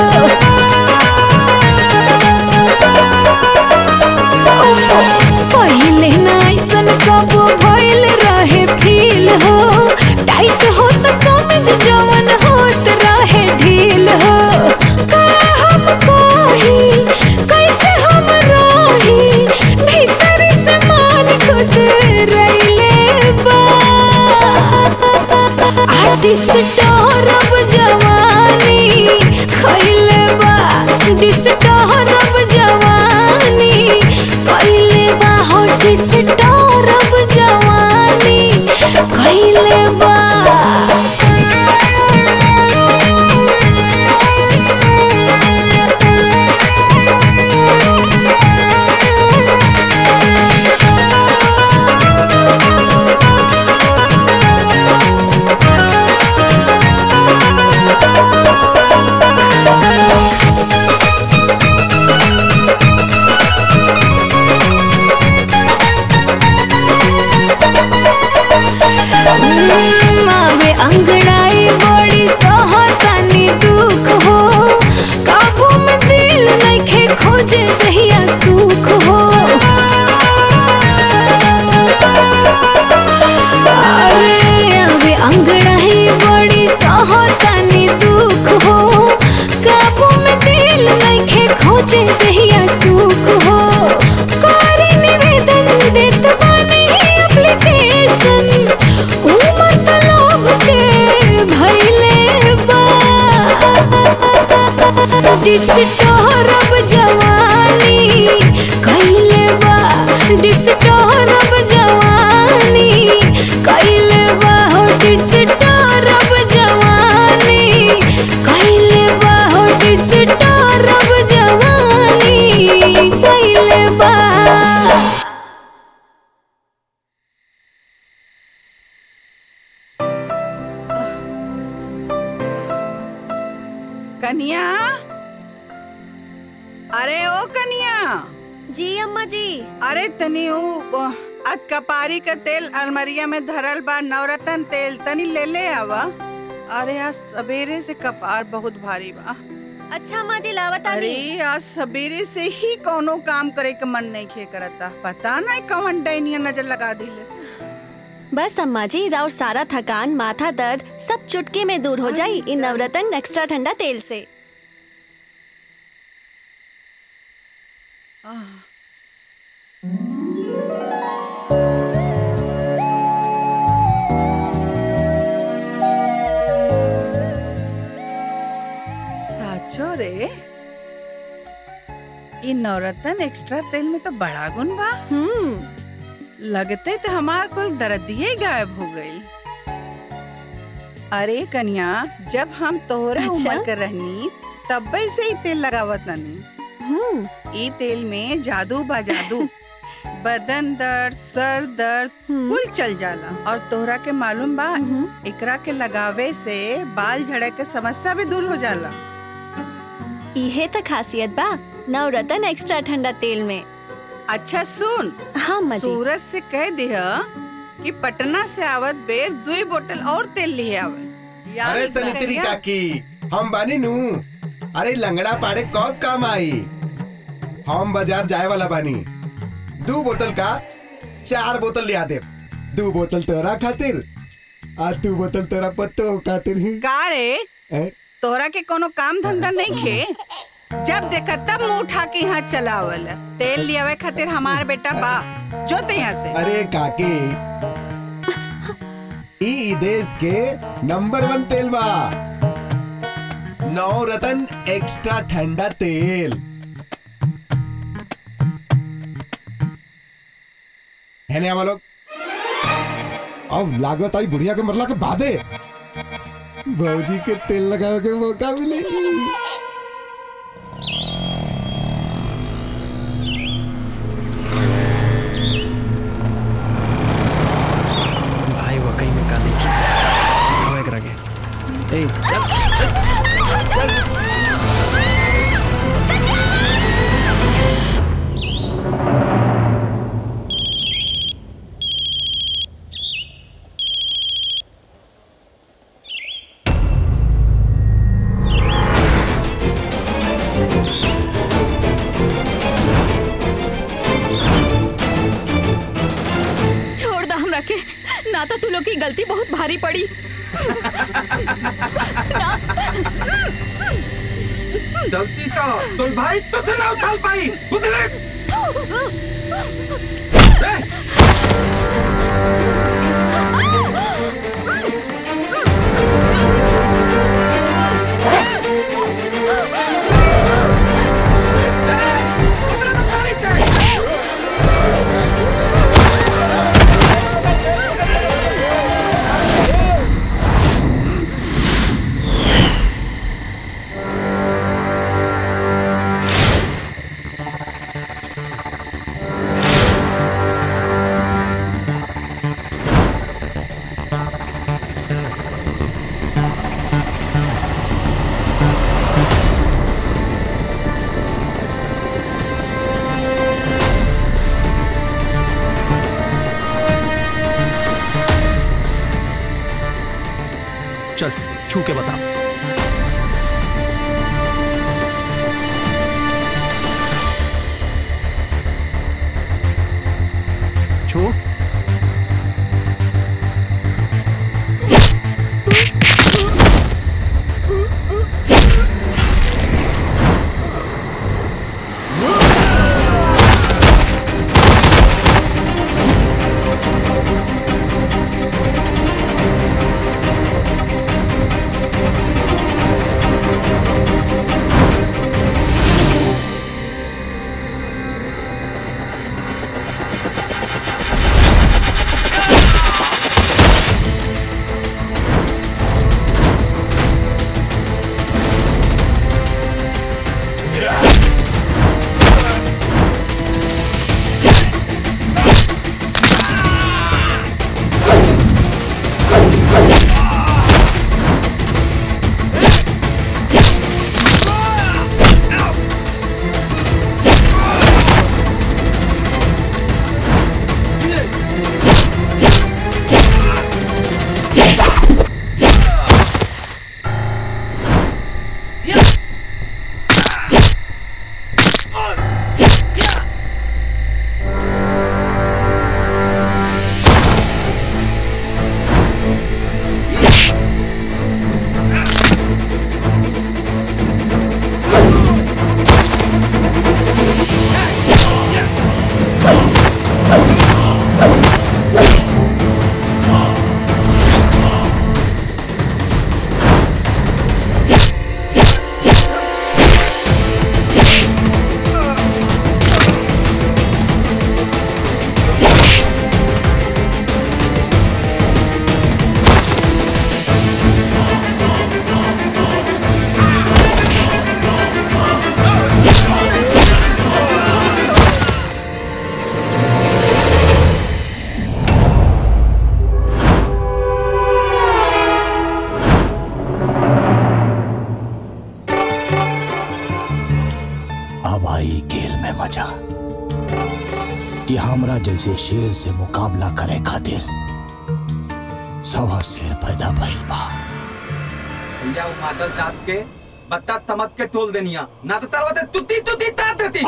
उफ, पहले ना ऐसन कबो भइल रहे फील हो टाइट हो तो समझ जवन होत रहे ढील हो का हम कही कैसे हम रही भीतर से मान खुद रैले बा डिस्टर्ब जवानी खैले बा डिस्टर्ब जवानी खैले बा हो डिस्टर्ब जवानी खैले बा मावे अंगड़ाई बड़ी सहतानी दुख हो काबू में दिल नइखे खोजे दहिया सुख हो अरे आवे अंगड़ाई बड़ी सहतानी दुख हो काबू में दिल नइखे खोजे दहिया सुख हो डिस्टोरब जवानी कैले बा डिस्टोरब जवानी कैले बा हो डिस्टोरब जवानी कैले बा हो डिस्टोरब जवानी कैले बा कनिया अरे ओ कनिया जी अम्मा जी अरे तनी ऊ आज कपारी का तेल अलमरिया में धरल बा नवरत्न तेल तनी ले ले आवा अरे आज सवेरे से कपार बहुत भारी बा अच्छा अम्मा जी लावत अरे आज सवेरे से ही कोनो काम करे के मन नहीं खे करता पता नहीं कौन डैनिया नजर लगा दिलस बस अम्मा जी राउर सारा थकान माथा दर्द सब चुटकी में दूर हो जाई इन नवरत्न एक्स्ट्रा ठंडा तेल से साचो रे ये नवरत्न एक्स्ट्रा तेल में तो बड़ा गुण बा लगते तो हमार कुल दर्दिये गायब हो गई अरे कन्या जब हम तोहरे अच्छा? उम्र के रहनी तब से ही तेल लगावत ननी ई तेल में जादू बा जादू बदन दर्द सर दर्द कुल चल जाला और तोहरा के मालूम बा एकरा के लगावे से बाल झड़े के समस्या भी दूर हो जाला इहे तो खासियत बा नवरत्न एक्स्ट्रा ठंडा तेल में अच्छा सुन हाँ अम्मा जी सूरज से कह दिया कि पटना से आवत बेर दुई बोतल और तेल लिए आवे यार अरे इस सनिचरी कन्या- काकी हम बानी नू अरे लंगड़ा पाड़े कब काम आई हम बाजार जाए वाला बानी दो बोतल का चार बोतल लिया दे दो बोतल तोरा खातिर आ दो बोतल तोरा पत्तो खातिर ही का रे ए? तोहरा के कोनो काम धंधा नहीं खे जब देखा तब मुंह उठा के यहाँ चलावल तेल लियावे खातिर हमार बेटा बा जो ते यहाँ से अरे काकी ई ई देश के नंबर वन तेल बा नौ रतन एक्स्ट्रा ठंडा तेल है नहीं लोग अब लागत आई बुढ़िया के मरला के बादे भौजी के तेल लगावे के मौका मिली भाई वो कहीं में का देखी वो एक रगे ए चल चल छोड़ दा हमरा के ना तो तू लोग की गलती बहुत भारी पड़ी गलती का तुम भाई तो ना उछाल पाई उतरे चल छू के बता छू तोरा जैसे शेर से मुकाबला करे खातिर सवा शेर पैदा भइल बा भैया वो मादल जात के बत्ता तमक के तोल देनिया ना तो तरवते तुती तुती तार देती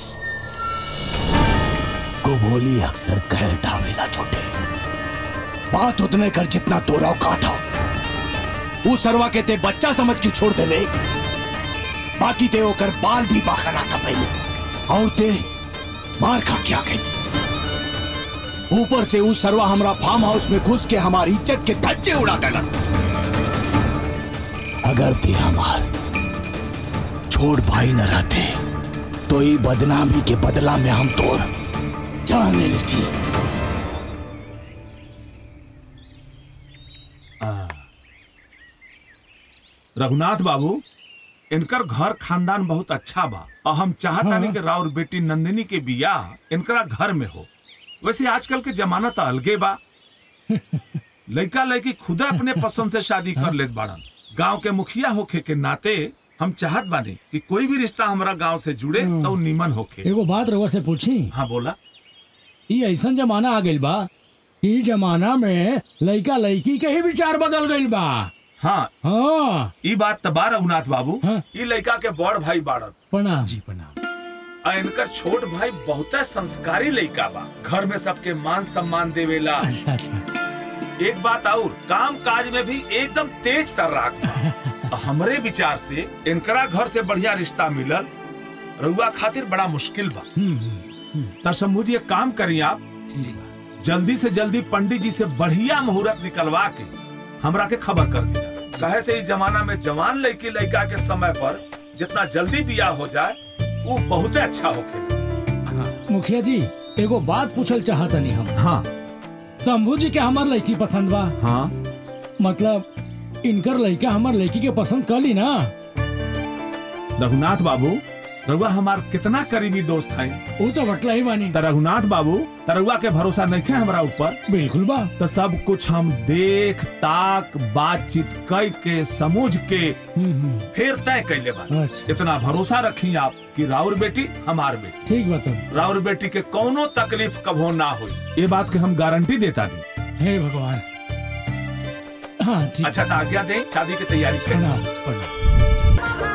गोभोली अक्सर कह डावेला छोटे बात उतने कर जितना तोरा औकात हो वो सरवा के ते बच्चा समझ के छोड़ दे ले बाकी ते ओकर बाल भी बाखा ना कपैले और ते मार खा के आ गई ऊपर से उस सरवा हमरा फार्म हाउस में घुस के हमारी इज्जत के धज्जे उड़ा देलक अगर ते हमार छोड़ भाई न रहते तो ये बदनामी के बदला में हम तोर जान ले लेती रघुनाथ बाबू इनकर घर खानदान बहुत अच्छा बा और हम चाहतानी कि राउर बेटी नंदिनी के बियाह इनकरा घर में हो वैसे आजकल के जमाना तो अलगे बा लड़का लड़की खुद अपने पसंद से शादी कर लेत बाड़न गांव के मुखिया होखे के नाते हम चाहत बानी कि कोई भी रिश्ता हमारा गांव से जुड़े तो उ निमन होखे एगो बात रउआ से पूछी हाँ बोला ई ऐसन जमाना आ गइल बा ई जमाना में लइका लइकी के ही विचार बदल गइल बा हाँ हाँ ई बात तो बा रघुनाथ बाबू ई लड़का के बड़ भाई बाड़न प्रणाम जी प्रणाम आ इनकर छोट भाई बहुत संस्कारी लड़का बा घर में सबके मान सम्मान देवेला अच्छा अच्छा एक बात और काम काज में भी एकदम तेज तर्राक बा हमरे विचार से इनकरा घर से बढ़िया रिश्ता मिलल रउआ खातिर बड़ा मुश्किल बा त शंभू जी एक काम करी आप जल्दी से जल्दी पंडित जी से बढ़िया मुहूर्त निकलवा के हमरा के खबर कर दिया कहे से इस जमाना में जवान लड़की लड़का के समय पर जितना जल्दी बियाह हो जाए वो बहुत अच्छा होके मुखिया जी एगो बात पूछल चाहतनी हम हाँ शंभू जी के हमार लड़की पसंद बा हाँ मतलब इनकर लड़का हमार लड़की के पसंद कर ली ना रघुनाथ बाबू रघुआ हमार कितना करीबी दोस्त है वो तो बटला ही बानी त रघुनाथ बाबू तरुआ के भरोसा नहीं है हमरा ऊपर बिल्कुल बा तो सब कुछ हम देख ताक बातचीत कई के समझ के फिर तय कैले बा अच्छा। इतना भरोसा रखी आप कि राउर बेटी हमार बेटी ठीक बा तब राउर बेटी के कोनो तकलीफ कभो ना हुई ये बात के हम गारंटी देता दी हे भगवान हाँ ठीक अच्छा तो आज्ञा दें शादी की तैयारी करें प्रणाम प्रणाम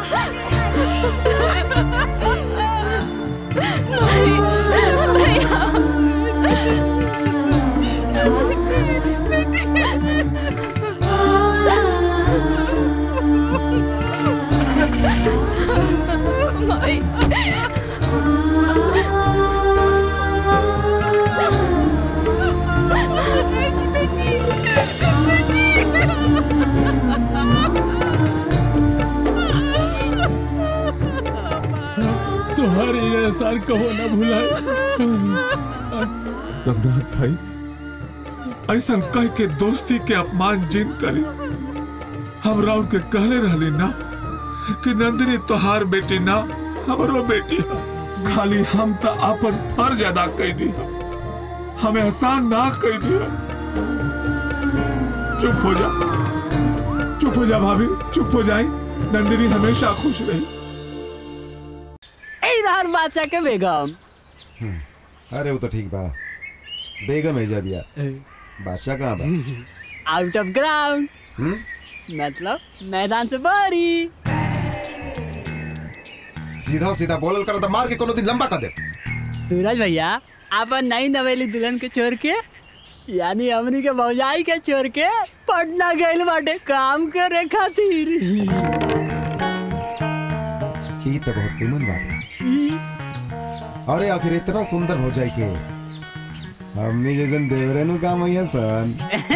तुम्हारे ये एहसान कहो ना भुलाए रघुनाथ भाई ऐसा कह के दोस्ती के अपमान जिन करी हम राउर के कहले रहली ना कि नंदिनी तोहार बेटी ना हमरो बेटी है खाली हम तो अपन फर्ज अदा कैली हमें एहसान ना कैली चुप हो जा चुप हो जा भाभी चुप हो जाए नंदिनी हमेशा खुश रही ए रहर बादशाह के बेगम अरे वो तो ठीक बा बेगम है जा बिया बादशाह कहाँ बा आउट ऑफ ग्राउंड हम्म? मतलब मैदान से बारी सीधा सीधा बोलल कर तो मार के कोनो दिन लंबा कर दे सूरज भैया अपन नई नवेली दुल्हन के छोड़ के यानी हमनी के भौजाई के छोड़ के पटना गइल बाटे काम करे खातिर ई तो बहुत निमन बात बा अरे आखिर इतना सुंदर हो जाए के हमने जैसन देवरे नु काम है सन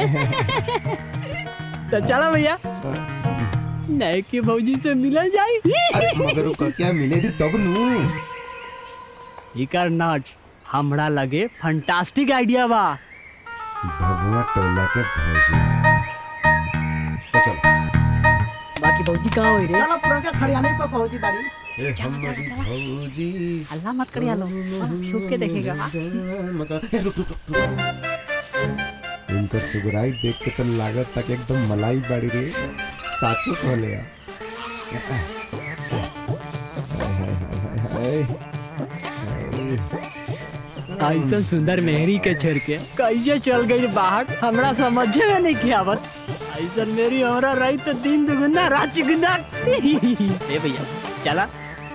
तो चलो भैया नए के भौजी से मिलल जाई अरे मगर वो क्या मिले दी तब नु इकर नट हमरा लगे फंटास्टिक आइडिया बा भगवा टोला के भौजी तो चलो बाकी भौजी कहाँ होई रे चलो पुरनका खड़ियाने पर पहुंची बाड़ी ए हमारी भौजी अल्लाह मत करिया लो छुप के देखेगा ए, रुक, रुक, रुक, रुक। इनकर सुगराई देख के तो लागत तक एकदम मलाई बाड़ी रे साचो खोले आ हाय, हाय, हाय, हाय, हाय। ऐसा सुंदर मेहरी के छेड़ के कैसे चल गई बाहर हमरा समझे में नहीं किया आवत ऐसा मेरी हमरा रही तो दिन दुगुना रात चुगुना ए भैया चला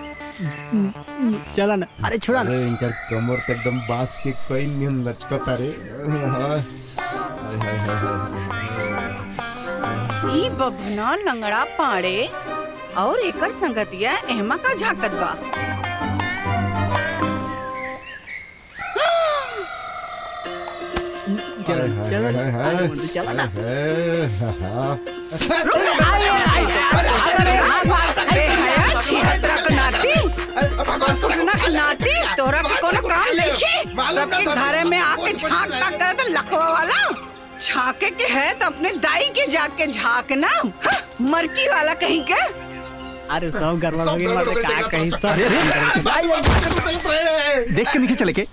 चला ना अरे छोड़ा ना अरे इनकर कमर तो एकदम बांस के कोई नियम लचकता रे हाय हाय हाय हाय ई बभना लंगड़ा पाड़े और एकर संगतिया एहमा का झाकत बा चलो चलो हाय, हाय, आगे बढ़ो, चला ना नाती तोरा के कोनो काम नहीं सबके घरे में आके झांक तक करे तो लखवा वाला झांके के है तो अपने दाई के जाके झांकना हाँ, मरकी वाला कहीं के अरे सब गड़बड़ हो गई बात का कहीं तो देख के नीचे चले के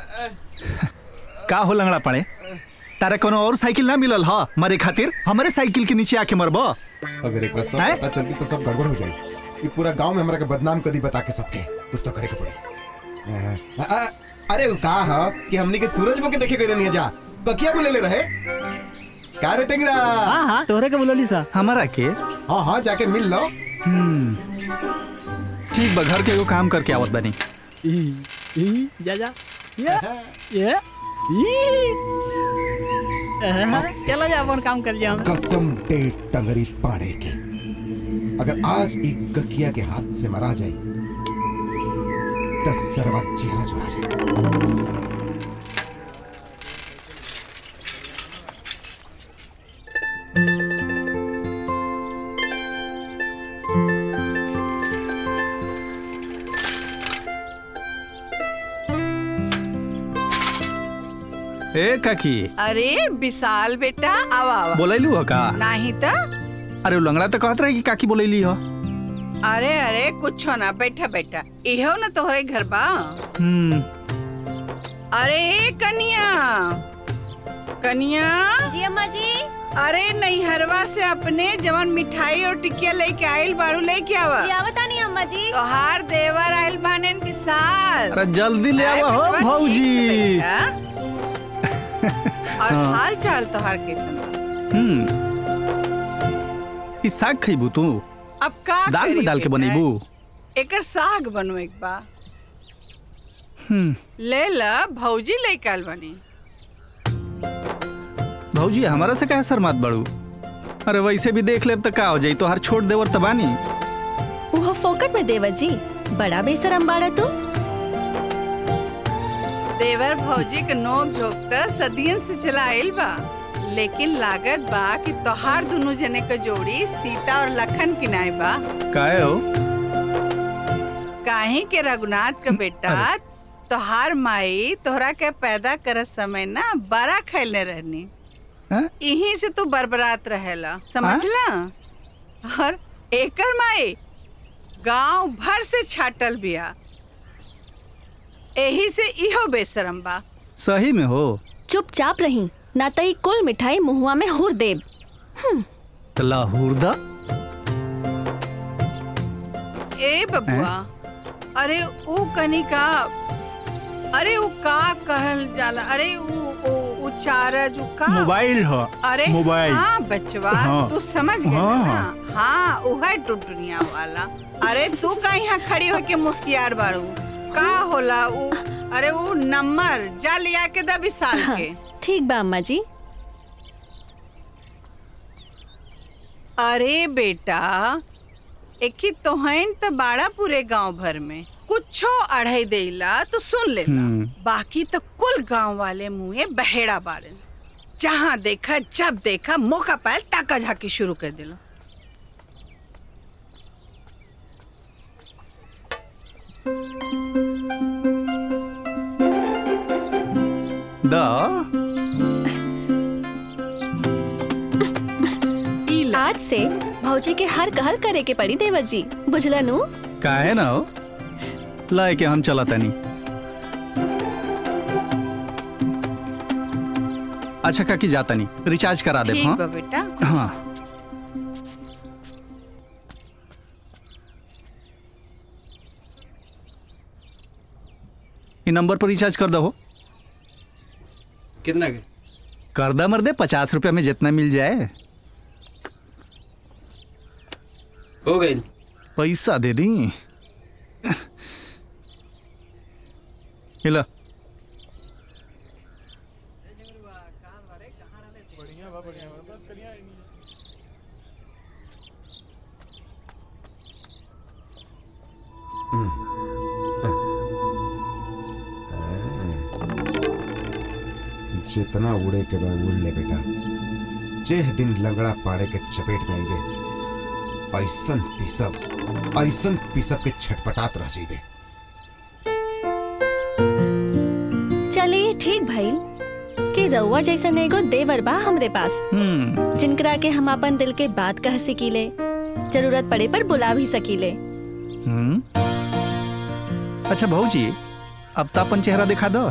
का हो लंगड़ा पड़े तारे कोनो और साइकिल ना मिलल ह मरे खातिर हमारे साइकिल के नीचे आके मरबो अगर एक बार सब पता चल गई तो सब गड़बड़ हो जाएगी ये पूरा गांव में हमरा के बदनाम कदी बता के सबके कुछ तो करे के पड़ी आ, आ, अरे वो का है कि हमनी के सूरज बो के देखे गए नहीं जा बकिया बोले ले रहे का रे टेंगरा हां हां तोरे के बोलोली सा हमारा के हां हां जाके मिल लो हम्म ठीक बा घर के एगो काम करके आवत बनी ई ई जा जा ये ये ई अह, चला जा अपन काम कर जा कसम दे टंगरी पाड़े के अगर आज एक गकिया के हाथ से मरा जाए दस सरवा चेहरा चुरा जाए ए काकी अरे विशाल बेटा आवा आवा बोलैलू हो का नहीं तो अरे उ लंगड़ा तो कहत रहे कि काकी बोलैली हो अरे अरे कुछ ना बैठा बैठा इहो ना तोहरे घर बा हम्म अरे ए कनिया कनिया जी अम्मा जी अरे नैहरवा से अपने जवन मिठाई और टिकिया लेके आइल बाड़ू लेके आवा आवता नहीं अम्मा जी तोहार देवर आइल बाने विशाल अरे जल्दी ले आवा हो बेटवा, भौजी और हाँ। हाल चाल तोहार कैसन बा? हम्म ई साग खइबू तू अब का दाल में करी डाल के बेटा? बनेबू एकर साग बनो एक बा हम्म ले ला भौजी लेके आइल बानी भौजी हमारा से कहे शर्मात बड़ू अरे वैसे भी देख लेब तो का हो जाई तो हर छोड़ देवर तबानी वो फोकट में देवर जी बड़ा बेसरम बाड़ा तू देवर भौजी के नोक झोंक त सदियन से चला आइल बा लेकिन लागत बा कि तोहार दोनों जने के जोड़ी सीता और लखन किनाए बा काहे हो काहे के रघुनाथ का बेटा तोहार माई तोहरा के पैदा करत समय ना बड़ा खैलने रहनी हैं? यहीं से तू बरबरात रहेला समझला और एकर माई गांव भर से छाटल बिया एही से इहो बेशरम बा सही में हो चुपचाप रही ना तई कुल मिठाई मुहुआ में हुर देब हम्म, तो लाहौर दा ए बबुआ अरे ऊ कनिका अरे ऊ का कहल जाला अरे ऊ ऊ ऊ चारज ऊ का मोबाइल हो अरे मोबाइल हाँ बचवा हाँ। तू समझ गया हाँ, ना हाँ ऊ है टुटुनिया वाला अरे तू का यहाँ खड़ी होके मुस्कियार बाड़ू का होला ऊ अरे ऊ नंबर जा लिया के दा विशाल हाँ, के ठीक बा अम्मा जी अरे बेटा एक ही तोहन तो बाड़ा पूरे गांव भर में कुछो अढ़ाई देला तो सुन लेना हम्म। बाकी तो कुल गांव वाले मुँहे बहेड़ा बाड़न जहाँ देखा जब देखा मौका पायल ताका झाकी शुरू कर दिलो दा आज से भौजी के हर कहल करे के पड़ी देवर जी बुझलनु काहे ना हो लाए के हम चला तनी अच्छा काकी जाता नहीं रिचार्ज करा दे ठीक हाँ बा बेटा हाँ ई नंबर पर रिचार्ज कर दो कितना के करदा मर्दे पचास रुपया में जितना मिल जाए हो गई पैसा दे दी हिला जितना उड़े के बा उड़ ले बेटा जेह दिन लंगड़ा पाड़े के चपेट में आईबे ऐसन पिसब ऐसन पिसब के छटपटात रह जाइबे चलिए ठीक भइल कि रउआ जैसा एगो देवर बा हमरे पास जिनकरा के हम अपन दिल के बात कह सकीले जरूरत पड़े पर बुला भी सकीले हम्म अच्छा भाऊजी अब तो अपन चेहरा दिखा दो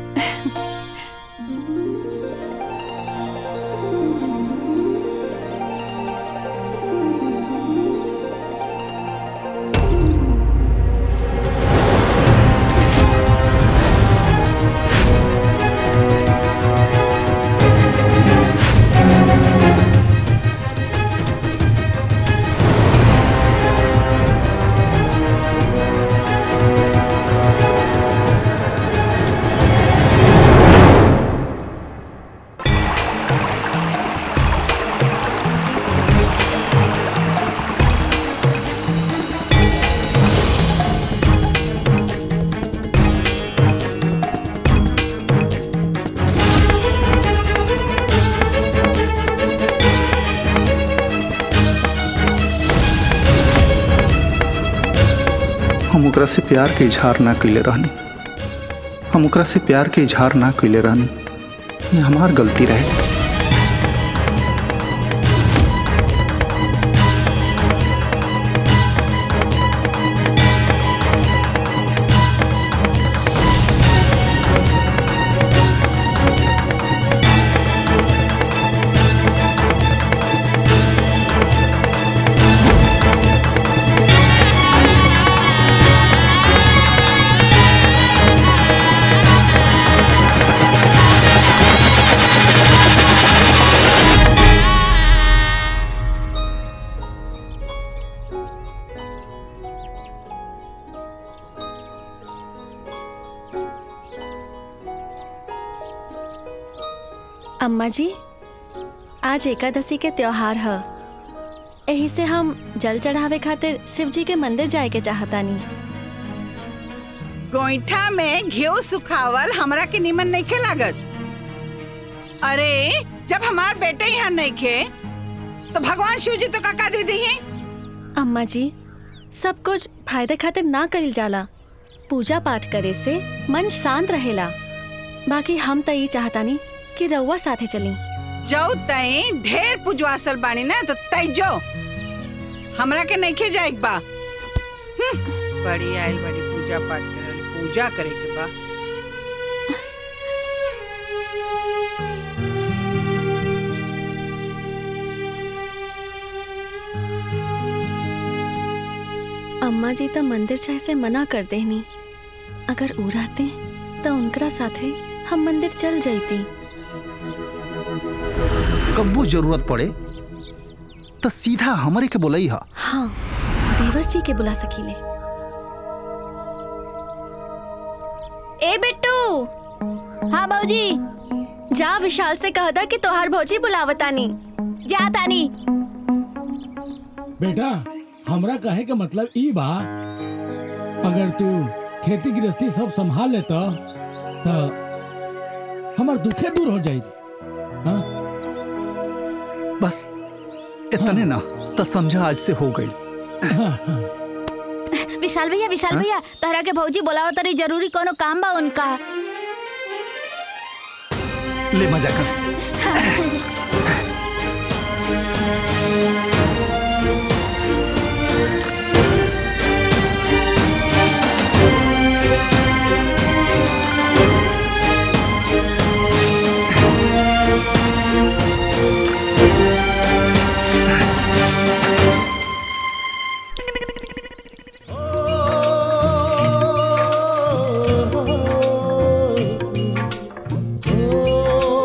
हम ओकरा से प्यार के इजहार ना कैले रहनी हम ओकरा से प्यार के इजहार ना कैले रहनी ये हमार गलती रहे अम्मा जी आज एकादशी के त्योहार है यही से हम जल चढ़ावे खातिर शिव जी के मंदिर जाए के चाहतानी गोईठा में घियो सुखावल हमरा के निमन नहीं खे लागत अरे जब हमार बेटे यहाँ नहीं खे तो भगवान शिव जी तो काका दे दी है अम्मा जी सब कुछ फायदे खातिर ना कइल जाला पूजा पाठ करे से मन शांत रहेला बाकी हम तो ये चाहतानी कि रउआ साथे चली जाऊ तई ढेर पुजवासल बानी ना तो तई जो हमरा के नहीं खे जाए बा हम्म, बड़ी आयल बड़ी पूजा पाठ करे पूजा करे के बा अम्मा जी तो मंदिर जाए से मना कर देनी अगर ऊ रहते तो उनकरा साथे हम मंदिर चल जाती कब्बू जरूरत पड़े तो सीधा हमारे के बोलई हा हाँ देवर जी के बुला सकीले ए बिट्टू हाँ भौजी जा विशाल से कह दा कि तोहार भौजी बुलावतानी जा तानी बेटा हमरा कहे के मतलब ई बा अगर तू खेती गृहस्थी सब संभाल लेता तो हमर दुखे दूर हो जाई हाँ बस इतने ना तो समझा आज से हो गई विशाल भैया विशाल हाँ? भैया तहरा के भौजी बोलावो तरी जरूरी कोनो काम बा उनका ले मजा कर Oh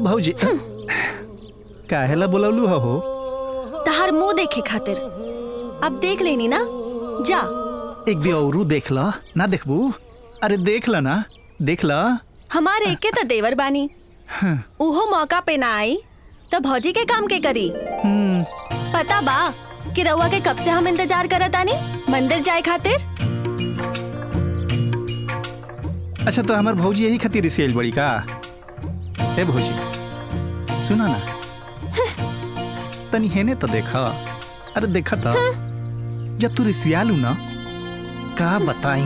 भौजी काहेला बोलौलू हो तहार मुंह देखे खातिर अब देख लेनी ना जा एक भी औरू देख ला ना देखबू अरे देख ला ना देख ला हमारे एके तो देवर बानी उहो मौका पे ना आई तो भौजी के काम के करी पता बा कि रउआ के कब से हम इंतजार करत आनी मंदिर जाए खातिर अच्छा तो हमार भौजी यही खातिर रिसेल बड़ी का ए भौजी सुना ना तनी हेने तो देखा अरे देखा था जब तू रिसियालू ना का बताई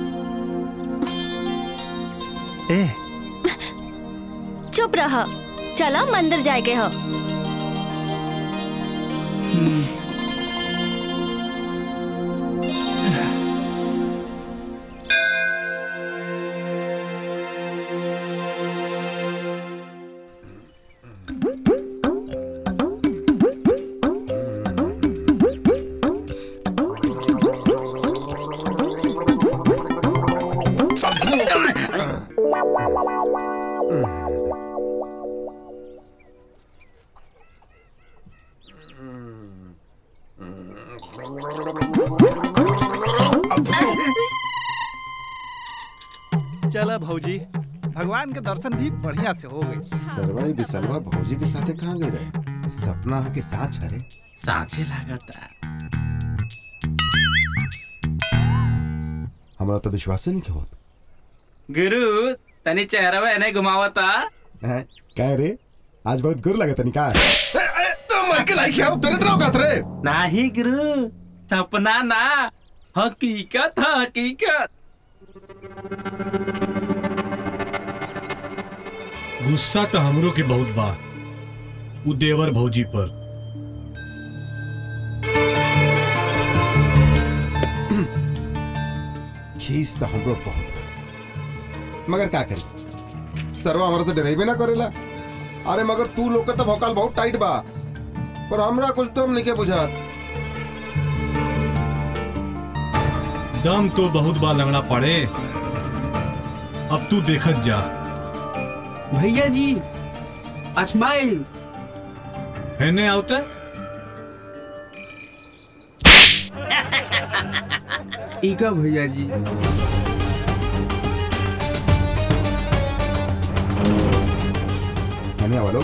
ए चुप रहा चला मंदिर जाए के हो चला भौजी भगवान के दर्शन भी बढ़िया से हो गए सरवा ये बिसलवा भौजी के साथे कहाँ गए रहे सपना हो के साथ छरे साँचे लागता हमारा तो विश्वास ही नहीं के होत गुरु तनी चेहरा में नहीं घुमावता हैं कह रे आज बहुत गुर लगे तनी का तो मर के लाई क्या दर्द रहो करत रे नाही गुरु सपना ना हकीकत है, हकीकत गुस्सा तो हमरो के बहुत बा उ देवर भौजी पर खीस तो हमरो बहुत बा। मगर का करी सरवा हमारे से डरेबे ना करेला अरे मगर तू लोग का तो भौकाल बहुत टाइट बा पर हमरा कुछ तो नहीं के बुझात दम तो बहुत बा लंगड़ा पड़े अब तू देखत जा भैया जी स्माइल हेने आवता इका भैया जी आने वालों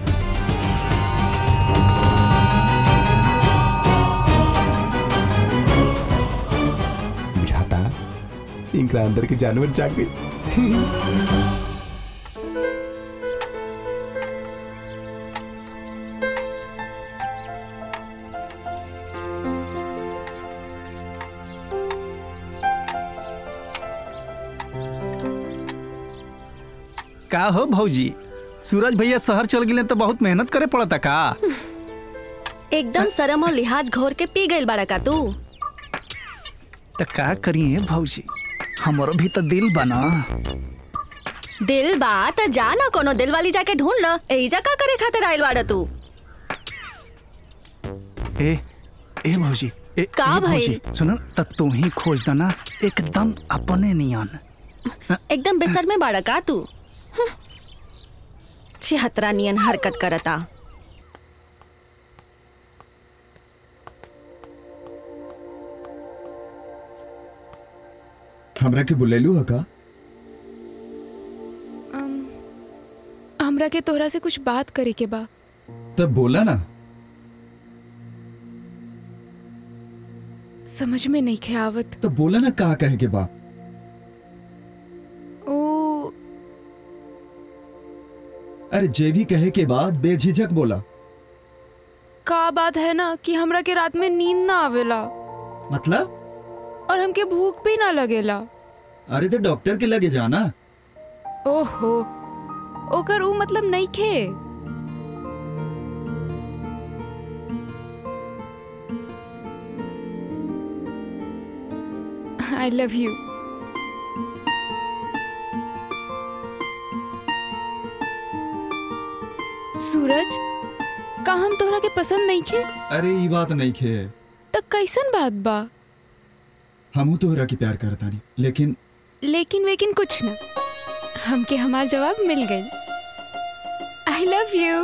बुझाता इनका अंदर के जानवर जाग गए का हो भौजी सूरज भैया शहर चल गए तो बहुत मेहनत करे पड़ता का एकदम शरम और लिहाज घोर के पी गइल बाड़ा का तू तो का करिए भौजी हमारो भी तो दिल बना दिल बा त जा ना कोनो दिल वाली जाके ढूंढ ल एहिजा का करे खातिर आइल बाड़ा तू ए ए भौजी ए, का ए भौजी भइल? सुनो त तू ही खोज देना एकदम अपने नियन एकदम बिस्तर में बाड़ा का तू हम्म। छिहत्तरा नियन हरकत करता हमरा के बुलेलू है का अम, हमरा के तोहरा से कुछ बात करे के बा तब बोला ना समझ में नहीं खे आवत तो बोला ना का कहे के बा ओ अरे जे भी कहे के बाद बेझिझक बोला का बात है ना कि हमरा के रात में नींद ना आवेला मतलब और हमके भूख भी ना लगेला अरे तो डॉक्टर के लगे जाना ओहो ओकर ऊ मतलब नहीं खे आई लव यू सूरज का हम तोहरा के पसंद नहीं खे अरे ये बात नहीं खे त कैसन बात बा हमू तोहरा की प्यार करतानी लेकिन लेकिन वेकिन कुछ ना हमके हमार जवाब मिल गई आई लव यू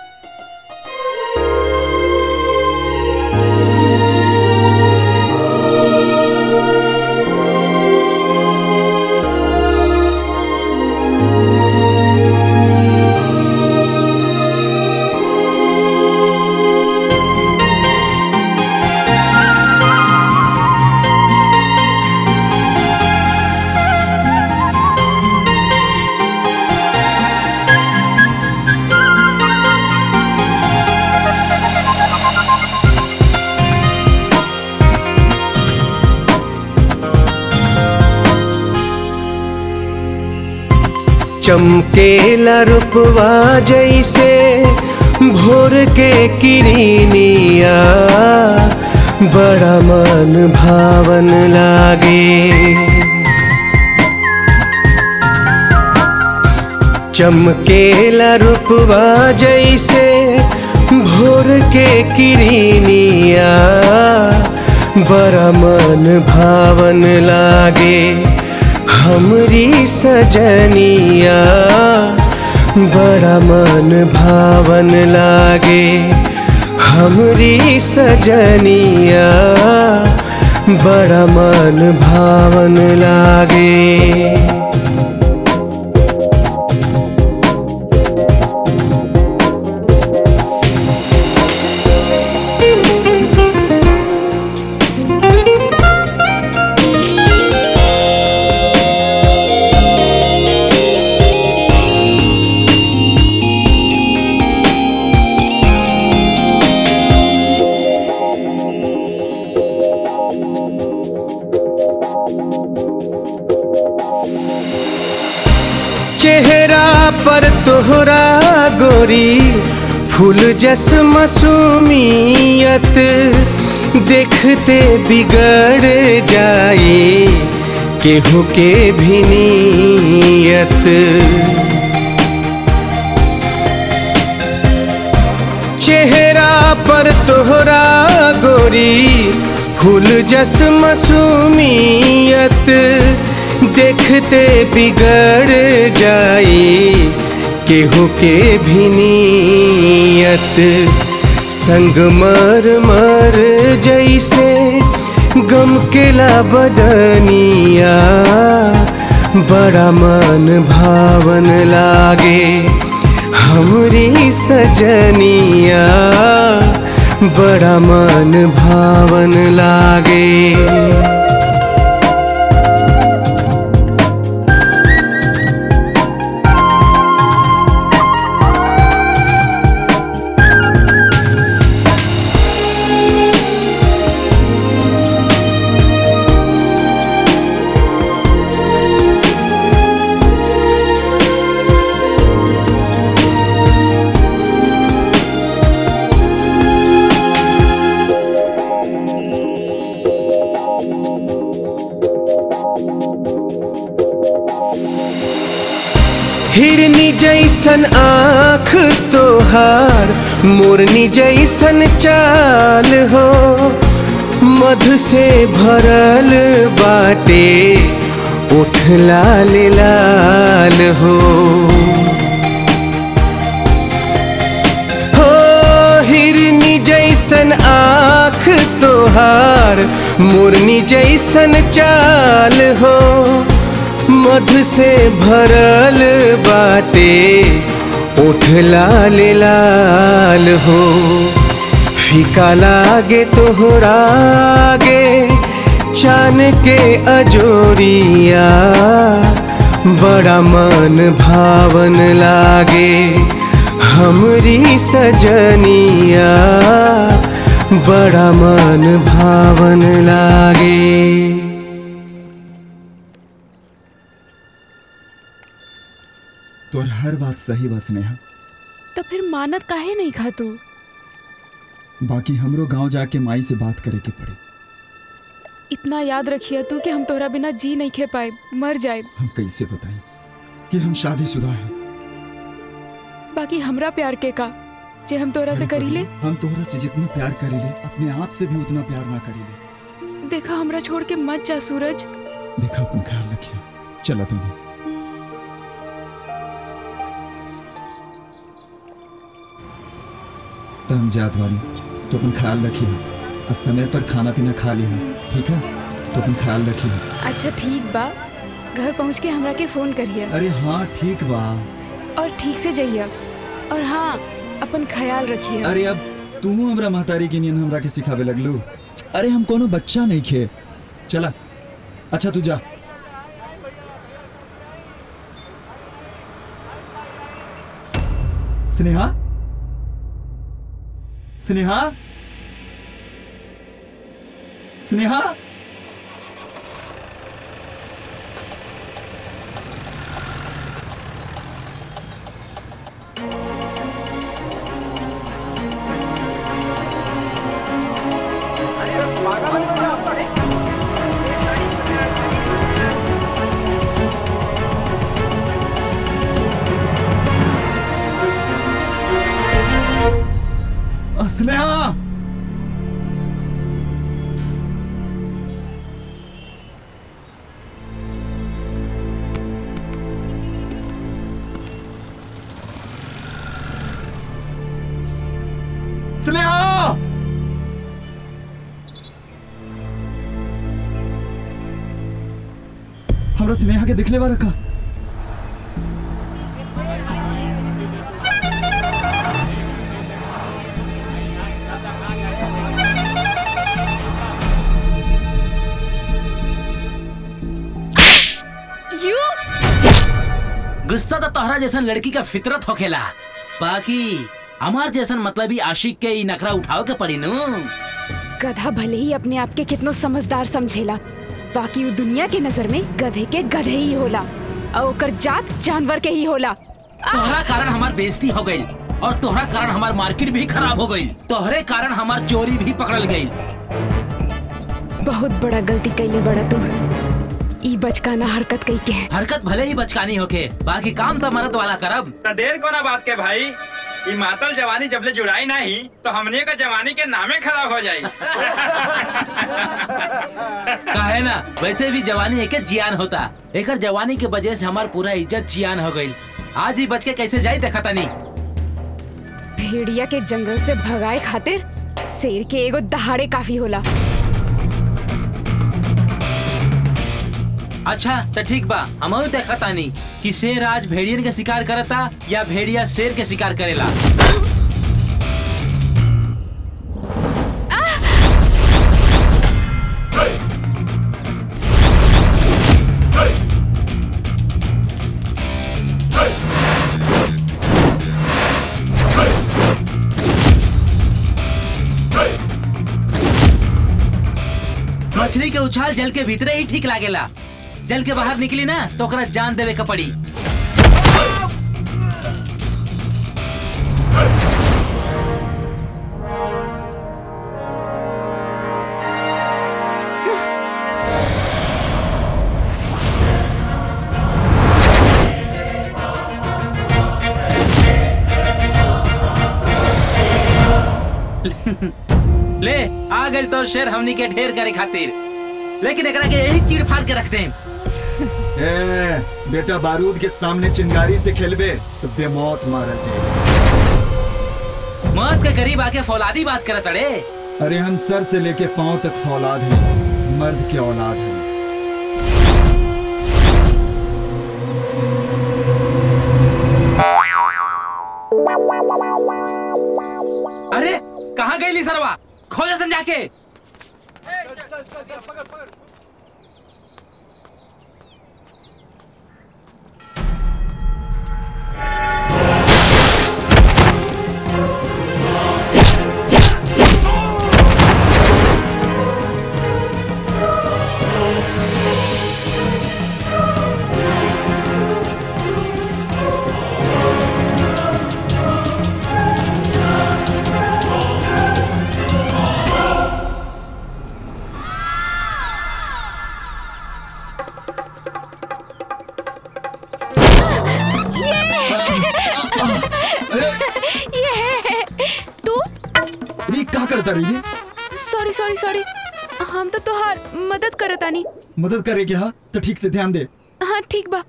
चमकेला रूपवा जैसे भोर के किरनिया बड़ा मन भावन लागे चमकेला रूपवा जैसे भोर के किरनिया बड़ा मन भावन लागे हमरी सजनिया बड़ा मन भावन लागे हमरी सजनिया बड़ा मन भावन लागे चेहरा पर तोहरा गोरी फूल जस मसूमियत देखते बिगड़ जाए केहू के भी नीयत चेहरा पर तोहरा गोरी फूल जस मसूमियत देखते बिगड़ जाए केहू के भी नीयत संग मर मर जैसे गम केला बदनिया बड़ा मन भावन लागे हमरी सजनिया बड़ा मन भावन लागे हिरनी जैसन आँख तोहार मोरनी जैसन चाल हो मधु से भरल बाटे उठ लाल लाल हो हो हिरनी जैसन आँख तोहार मोरनी जैसन चाल हो मधु से भरल बाटे उठ लाल लाल हो फीका लागे तोहरा आगे चान के अजोरिया बड़ा मन भावन लागे हमरी सजनिया बड़ा मन भावन लागे तोर हर बात सही बा स्नेहा तो फिर मानत काहे नहीं खा तू बाकी हमरो गांव जाके माई से बात करे के पड़ी इतना याद रखिए तू कि हम तोरा बिना जी नहीं खे पाए मर जाए हम कैसे बताएं कि हम शादीशुदा हैं बाकी हमरा प्यार के का जे हम तोरा से करी ले हम तोहरा से जितना प्यार करीले अपने आप से भी उतना प्यार ना करीले देखा हमरा छोड़ के मत जा सूरज देखा अपन ख्याल रखिए चला तूने तो हम जात बानी तो अपन ख्याल रखिए और समय पर खाना पीना खा लिया ठीक है तो अपन ख्याल रखिए अच्छा ठीक बा घर पहुँच के हमरा के फोन करिए अरे हाँ ठीक बा और ठीक से जाइए और हाँ अपन ख्याल रखिए अरे अब तू हमरा महतारी के नियन हमरा के सिखावे लगलू अरे हम कोनो बच्चा नहीं खे चला अच्छा तू जा स्नेहा स्नेहा स्नेहा अ, स्नेहा स्नेहा हमरा स्नेहा के दिखले बा रखा यू गुस्सा तो तोहरा जैसन लड़की का फितरत होखेला बाकी हमार जैसन मतलब ही आशिक के ई नखरा उठाव के पड़ी नु गधा भले ही अपने आप के कितनो समझदार समझेला बाकी वो दुनिया के नजर में गधे के गधे ही होला और ओकर जात जानवर के ही होला तोहरा कारण हमार बेइज्जती हो गई और तोहरा कारण हमार मार्केट भी खराब हो गई तोहरे कारण हमार चोरी भी पकड़ल गई बहुत बड़ा गलती कैली बड़ा तू ई बचकाना हरकत कई के हरकत भले ही बचकानी होके बाकी काम तो मरद वाला करब तो देर को ना बात के भाई ये मातल जवानी जबले जुड़ाई नहीं तो हमने का जवानी के नामे खराब हो जाई कहे ना वैसे भी जवानी एक जियान होता एकर जवानी के वजह से हमार पूरा इज्जत जियान हो गई आज ही बच के कैसे जाई देखा तनी भेड़िया के जंगल से भगाए खातिर शेर के एगो दहाड़े काफी होला अच्छा तो ठीक बा हम देखा तानी कि शेर आज भेड़ियन के शिकार करता या भेड़िया शेर के शिकार करेला मछली के उछाल जल के भीतरे ही ठीक लागेला जल के बाहर निकली ना तो ओकरा जान देवे का पड़ी ले आ गई तो शेर हमनी के ढेर करे खातिर लेकिन एकरा के यही चीड़ फाड़ के रखते हैं ए, बेटा बारूद के सामने चिंगारी से खेलबे तो बेमौत मारा जाए मौत के करीब आके फौलादी बात करत अड़े अरे हम सर से लेके पांव तक फौलाद हैं मर्द के औलाद हैं अरे कहाँ गई ली सरवा खोज सन जाके ये तू ये क्या करता रही है सॉरी सॉरी सॉरी हम तो तोहार मदद करतानी मदद करे क्या तो ठीक से ध्यान दे हाँ ठीक बा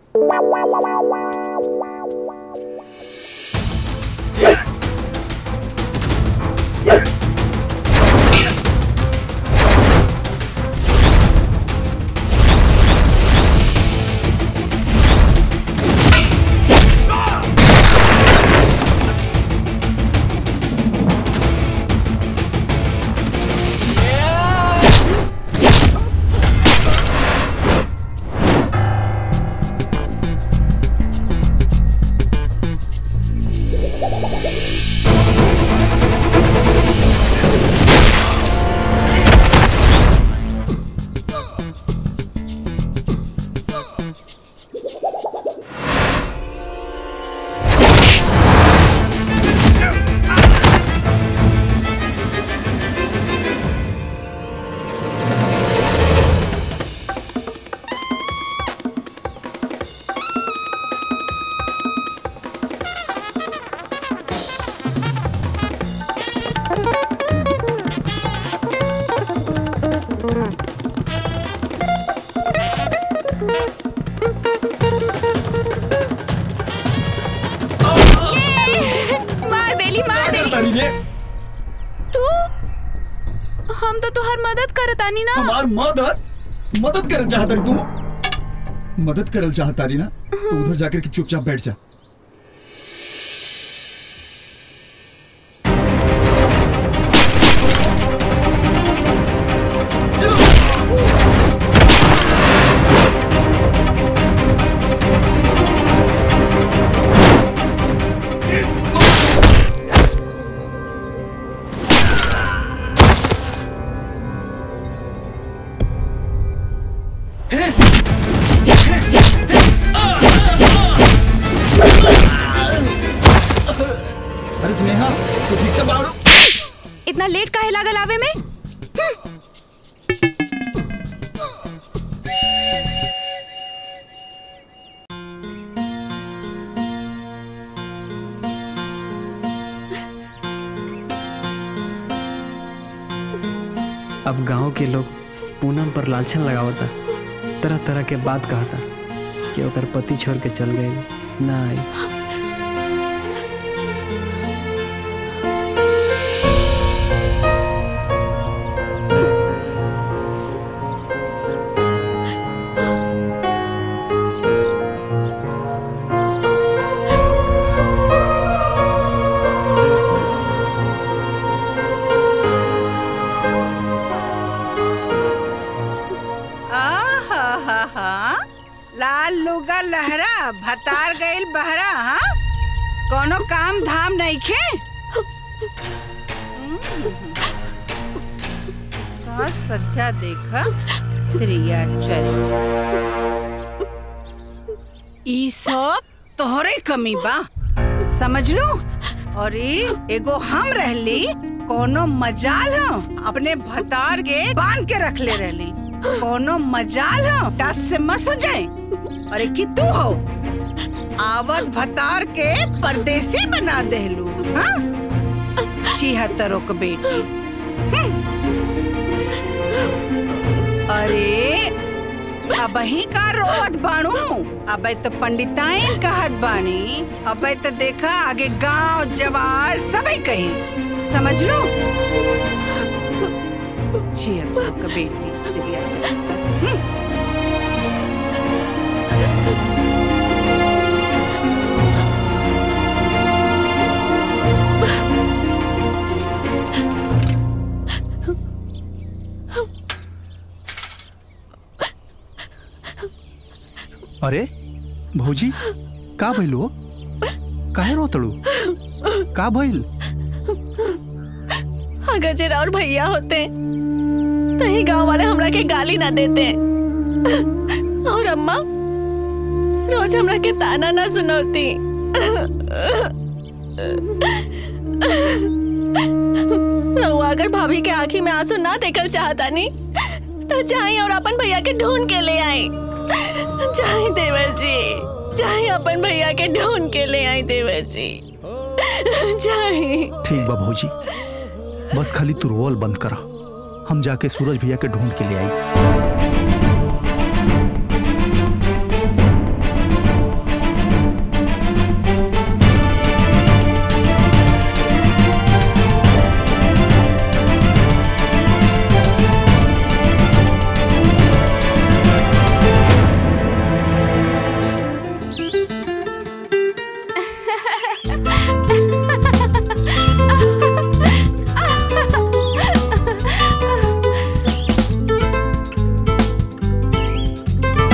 चाहतानी ना हमार मदद मदद करल चाहता तू मदद करल चाहता रही ना तो उधर जाकर के चुपचाप बैठ जा अरे स्नेहा तू ठीक तो बाड़ू इतना लेट काहे लागल आवे में अब गांव के लोग पूनम पर लालछन लगावता तरह तरह के बात कहता कि ओकर पति छोड़ के चल गई ना आई आहा लाल लुगा लहरा भतार गइल बहरा हाँ कोनो काम धाम नहीं खे साज सज्जा देखा त्रिया चल ई सब तोहरे कमी बा समझ लो और ई एगो हम रहली कोनो मजाल हो अपने भतार के बांध के रख ले रहली कोनो मजाल हो टस से मस हो जाए अरे कि तू हो आवत भतार के परदेसी बना देलू हाँ छिहत्तरों के बेटी हम्म। अरे अब ही का रोवत बाणू अब तो पंडिताइन कहत बानी अब तो देखा आगे गांव जवार सबई कही समझ लो छिहत्तरों के बेटी दिया जगत हम्म। अरे भौजी का भइल हो काहे रोतड़ू का भइल अगर जे और भैया होते तो ही गांव वाले हमरा के गाली ना देते और अम्मा रोज हमरा के ताना ना सुनौती रहुआ अगर भाभी के आंखी में आंसू ना देखल चाहता नी तो जाई और अपन भैया के ढूंढ के ले आई जाई देवर जी जाई अपन भैया के ढूंढ के ले आई देवर जी जाई ठीक बा भौजी बस खाली तू रोल बंद करा हम जाके सूरज भैया के ढूंढ के ले आई Ah!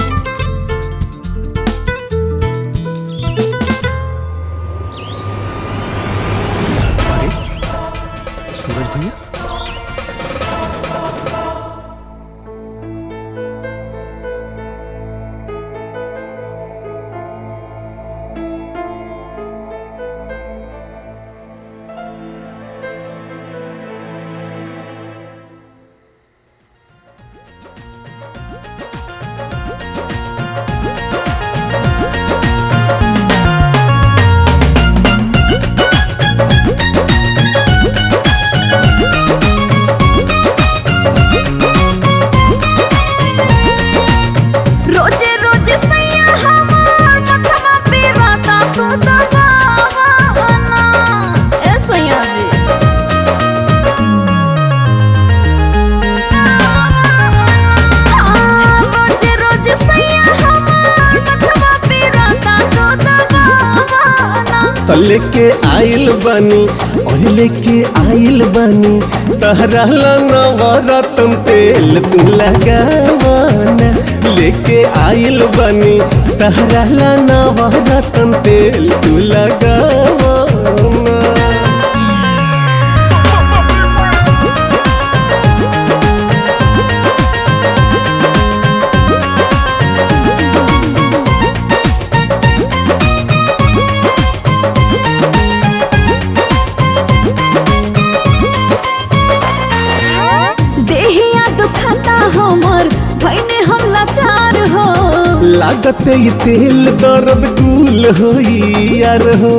तो लेके आइल बनी और लेके आइल बनी तहरा ला नवरत्न तेल तू लगावाना लेके आइल बनी तहरा ला नवरत्न तेल तू लगावाना देहिया दुखाता हमर भैने हम लाचार हो लागत ये तेल दर्द कुल होई यार हो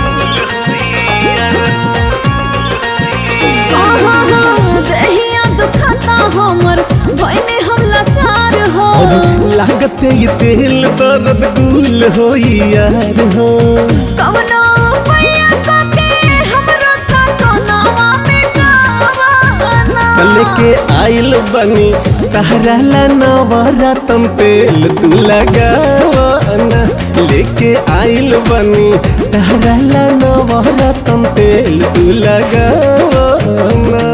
आहा हा, देहिया दुखाता हमर भैने हम लाचार हो और लागत ये तेल दर्द कुल होई यार हो कवनो पैया के हमरो ता कोनावा मिटावाना लेके आइल बनी तहरा ला नवरत्न तेल तू लगावाना लेके आइल बनी तहरा ला नवरत्न तेल तू लगावाना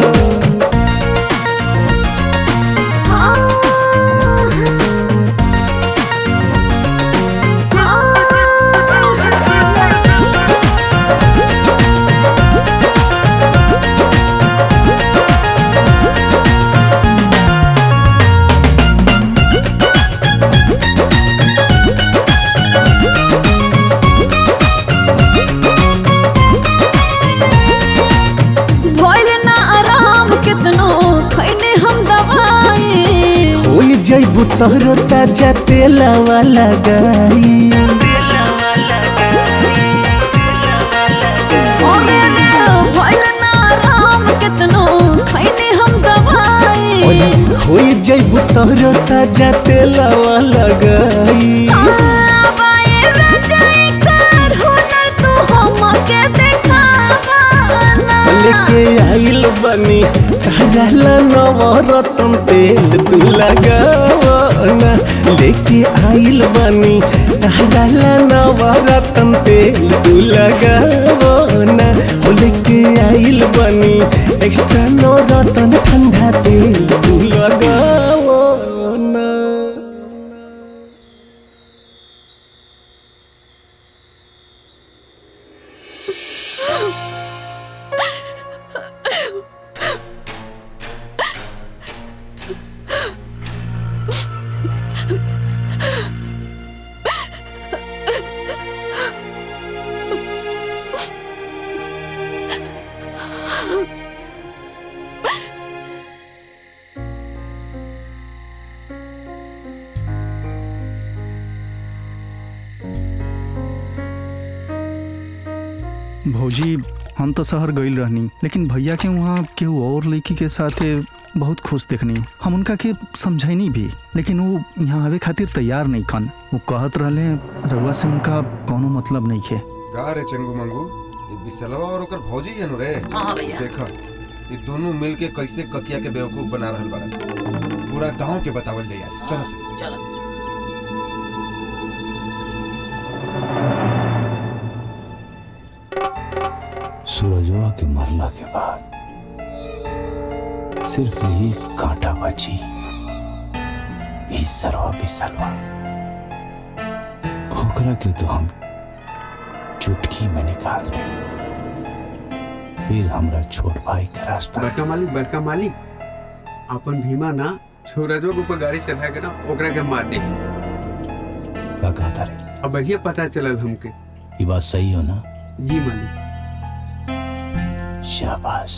भइल ना आराम कितनो खैने हम दवाई होई जैबू तोहरो ताजा तेलावा लगाई ओरे रे भइल ना आराम कितनो खैने हम दवाई ओए होई जैबू तोहरो ताजा तेलावा लगाई आबाए रजाई कर हुनर तू हमके देखावाना लेके आइल बनी तहरा ला नवरत्न तेल तू लगावाना लेके आइल बनी तहरा ला नवरत्न तेल तू लगावाना हो लेके आइल बनी एक्स्ट्रा नवरत्न ठंडा तेल तू लगावाना भौजी हम तो शहर गईल रहनी लेकिन भैया के वहाँ केहू और लड़की के साथे बहुत खुश देखनी हम उनका के समझैनी भी लेकिन वो यहाँ आवे खातिर तैयार नहीं खन वो कहत रहले रउआ से उनका कोनो मतलब नहीं है का रे चंगू मंगू ये बिसलवा और ओकर भौजी है नु रे हाँ भैया। देख ये दोनों मिल के कैसे ककिया के बेवकूफ बना रहल बाड़ा से पूरा गांव के बतावल जाई आज चलो से चलो सूरजवा के मरला के बाद सिर्फ यही कांटा बची ई सरवा बिसलवा ओकरा के तो हम चुटकी में निकाल दे फिर हमरा छोट भाई के रास्ता बड़का मालिक बड़का मालिक अपन भीमा ना सूरजवा के ऊपर गाड़ी चला के ना ओकरा के मार दे का कहता रे अब बढ़िया पता चलल हमके ये बात सही हो ना जी मालिक शाबाश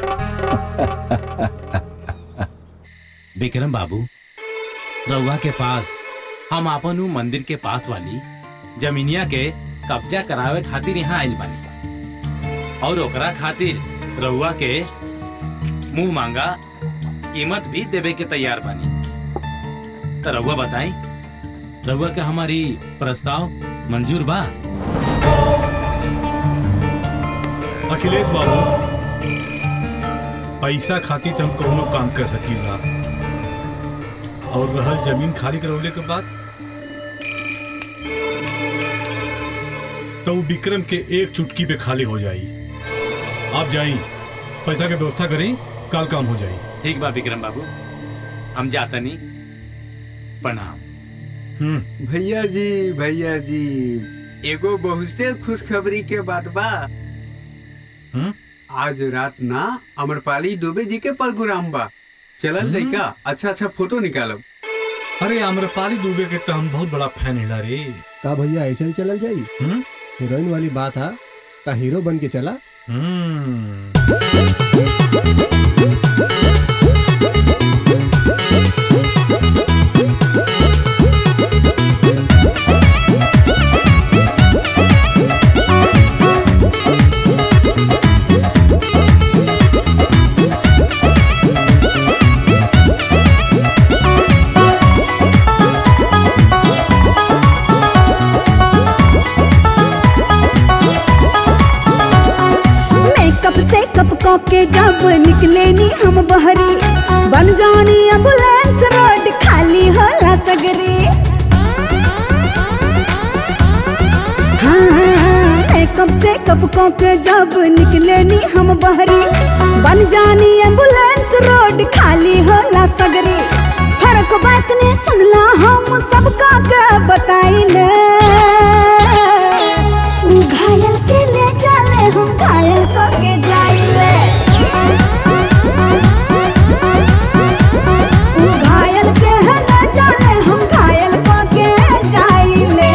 विक्रम बाबू रउआ के पास हम आपन उ मंदिर के पास वाली जमीनिया के कब्जा करावे खातिर यहाँ आइल बानी और ओकरा खातिर रउआ के मुंह मांगा कीमत भी देवे के तैयार बानी तो रउआ बताई रउआ के हमारी प्रस्ताव मंजूर बा अखिलेश बाबू पैसा खातिर तो हम कौनो काम कर सकीला और रहल जमीन खाली करवले के बाद तो वो विक्रम के एक चुटकी पे खाली हो जाई आप जाई पैसा के व्यवस्था करी कल काम हो जाई ठीक बा विक्रम बाबू हम जाता नहीं प्रणाम भैया जी भैया जी एगो बहुत से खुशखबरी के बात बा आज रात ना अमरपाली दुबे जी के प्रोग्राम बा चलल हम्म। लइका अच्छा अच्छा फोटो निकालब अरे आम्रपाली दुबे के तो हम बहुत बड़ा फैन हिला रे का भैया ऐसे ही चलल जाई हीरोइन वाली बात है का हीरो बन के चला मेकअप से कप कप के जब निकले नी हम बहरी बन जानी एम्बुलेंस रोड खाली होला सगरे हाँ, मेकअप से कप कप के जब निकले नी हम बहरी बन जानी एम्बुलेंस रोड खाली होला सगरे फर्क बात ने सुनला हम सबका के बताइले उ घायल के ले चले हम घायल को के जाइले उ घायल के ले चले हम घायल को के जाइले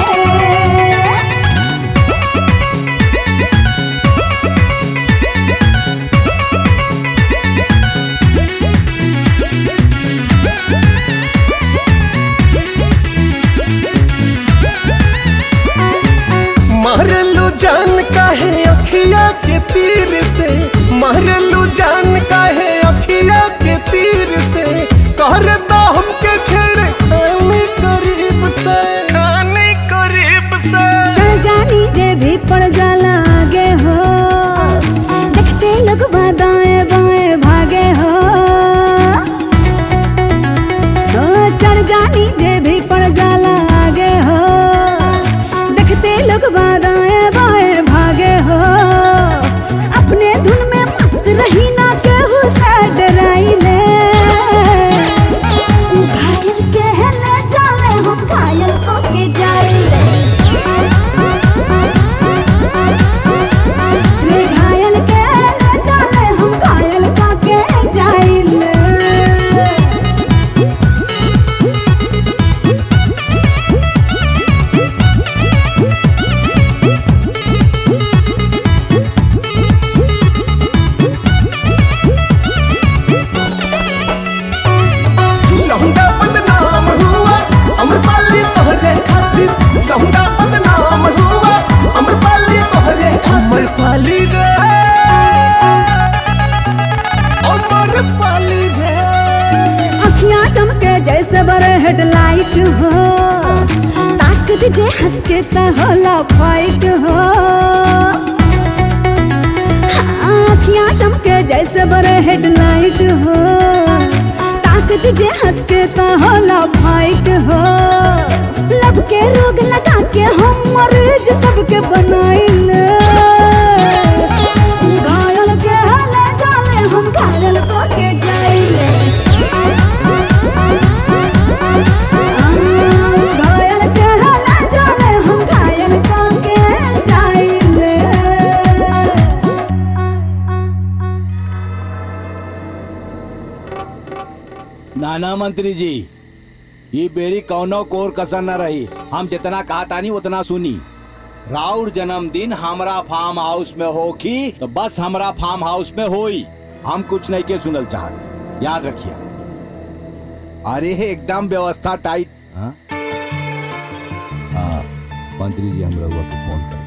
मारलू जान काहे अखिया के तीर से मारलू जान काहे अखिया के तीर से कर दो हमके छेड़ खाने करीब से खाने करीब से चल जानी जे भी पड़ जाला आगे हो देखते लोग दाएं बाएं भागे हो ओ, चल जानी जे भी पड़ जाला आगे हो देखते लोग दाएं बाएं भागे हो अपने धुन में मस्त रही ना केहू से डराइले उ घायल के ले चले हम घायल को के जाइले रे घायल के ले चले हम घायल को के जाइले लहुंडा बदनाम हुआ अमरपाली तोहरे खातिर लहुंडा बदनाम हुआ अमरपाली तोहरे अमरपाली रे अमरपाली रे अखियां चमके जैसे बड़े हेडलाइट हो ताक दीजे हंस के त होला फाइट हो हाँ, अखियां चमके जैसे बड़े हेडलाइट हो ताक दीजे हंस के त होला फाइट हो लब के रोग लगा के हम मरीज सबके बनाइले घायल के ले जाले हम घायल को के जाइले घायल के ले जाले हम घायल को के जाइले नाना मंत्री जी ये बेरी कौनो कोर कसर न रही हम जितना कहा तानी उतना सुनी राउर जन्मदिन हमरा फार्म हाउस में हो की तो बस हमरा फार्म हाउस में होई हम कुछ नहीं के सुनल चाहत याद रखिए अरे एकदम व्यवस्था टाइट हाँ हाँ, मंत्री जी हम रघुआ को फोन कर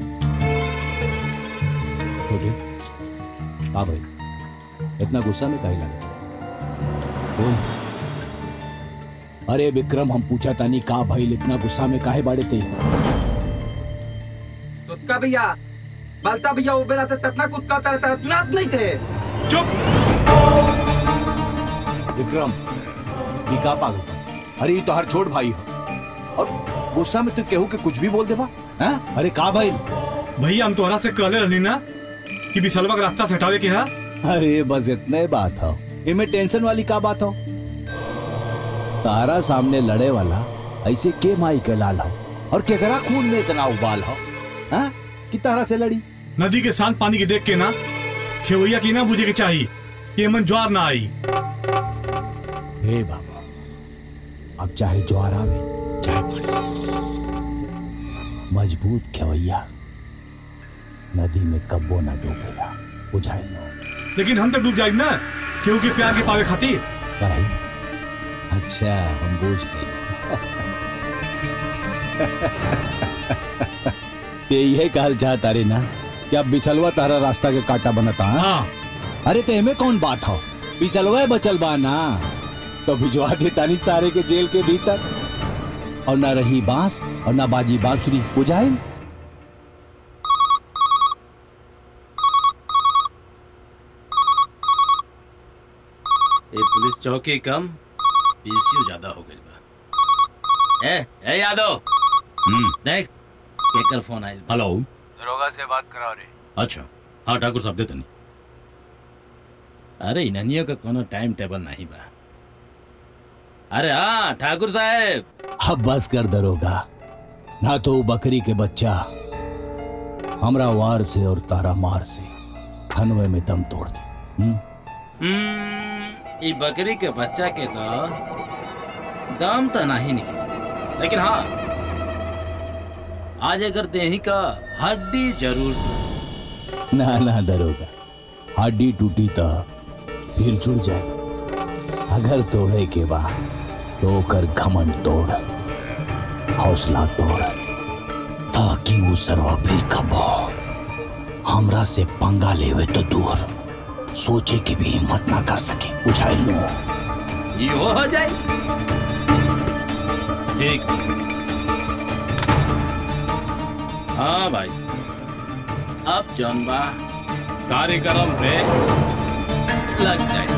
छोटे हाँ भाई इतना गुस्सा में काहे लगा बोल अरे विक्रम हम पूछा तानी का भाई इतना गुस्सा में काहे बाड़े ते तुतका भैया बलता भैया वो बेला ततना कुत्ता तरह तरह तुनात नहीं थे चुप विक्रम ये का पागल था? अरे ये तो हर छोट भाई हो और गुस्सा में तू केहू के कुछ भी बोल देबा हाँ? अरे का भाई भैया हम तोहरा से कहले रहनी ना कि बिसलवा का रास्ता से हटावे के है अरे बस इतना ही बात हो इनमें टेंशन वाली का बात हो तारा सामने लड़े वाला ऐसे के माई के लाल हो और केकरा खून में इतना उबाल हो हाँ? कि तारा से लड़ी नदी के शांत पानी के देख के ना खेवैया की ना बुझे के चाहिए कि एमन ज्वार ना आई हे बाबा अब चाहे ज्वार आवे चाहे पानी मजबूत खेवैया नदी में कब्बो ना डूबेला बुझाई लो लेकिन हम तो डूब जाए ना केहू के प्यार के पावे खातिर काहे? अच्छा हम बूझ गए ये यही कहल चाहता रे ना कि अब बिसलवा तारा रास्ता के काटा बनता हाँ? अरे तो एमे कौन बात हो बिसलवा बचल बा ना तो भिजवा देता नहीं सारे के जेल के भीतर और ना रही बांस और ना बाजी बांसुरी बुझाई ये पुलिस चौकी कम पीसीयू ज्यादा हो गई बा ए ए यादव हम्म देख केकर फोन आइल हेलो दरोगा से बात कराओ रे अच्छा हाँ ठाकुर साहब देते नहीं अरे इन्हनियों का कोनो टाइम टेबल नहीं बा अरे हाँ ठाकुर साहब अब बस कर दरोगा ना तो वो बकरी के बच्चा हमरा वार से और तारा मार से खनवे में दम तोड़ दे हम्म? हम्म, ई बकरी के बच्चा के तो दाम तो नहीं निकले लेकिन हाँ आज अगर देही का हड्डी जरूर ना ना दरोगा हड्डी टूटी तो फिर जुड़ जाए अगर तोड़े के बाद तो ओकर घमंड तोड़ हौसला तोड़ ताकि वो सरवा फिर कबो हमरा से पंगा लेवे तो दूर सोचे की भी हिम्मत ना कर सके बुझाई लो ये हो जाए ठीक हाँ भाई अब जौन बा कार्यक्रम पे लग जाए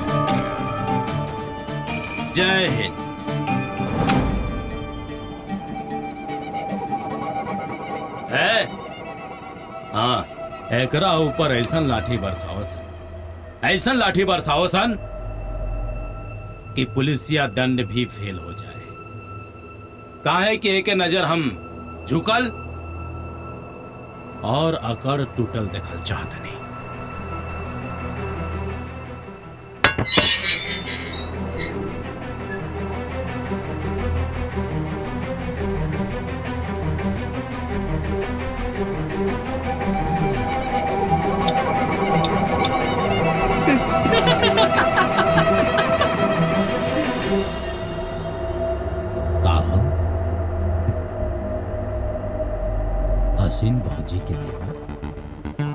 जय हिंद है हाँ एकरा ऊपर ऐसन लाठी बरसाओ सन ऐसन लाठी बरसाओ सन कि पुलिसिया दंड भी फेल हो जाए काहे कि एक नजर हम झुकल और अकड़ टूटल देखल चाहत नहीं का हो? हसीन भौजी के देवा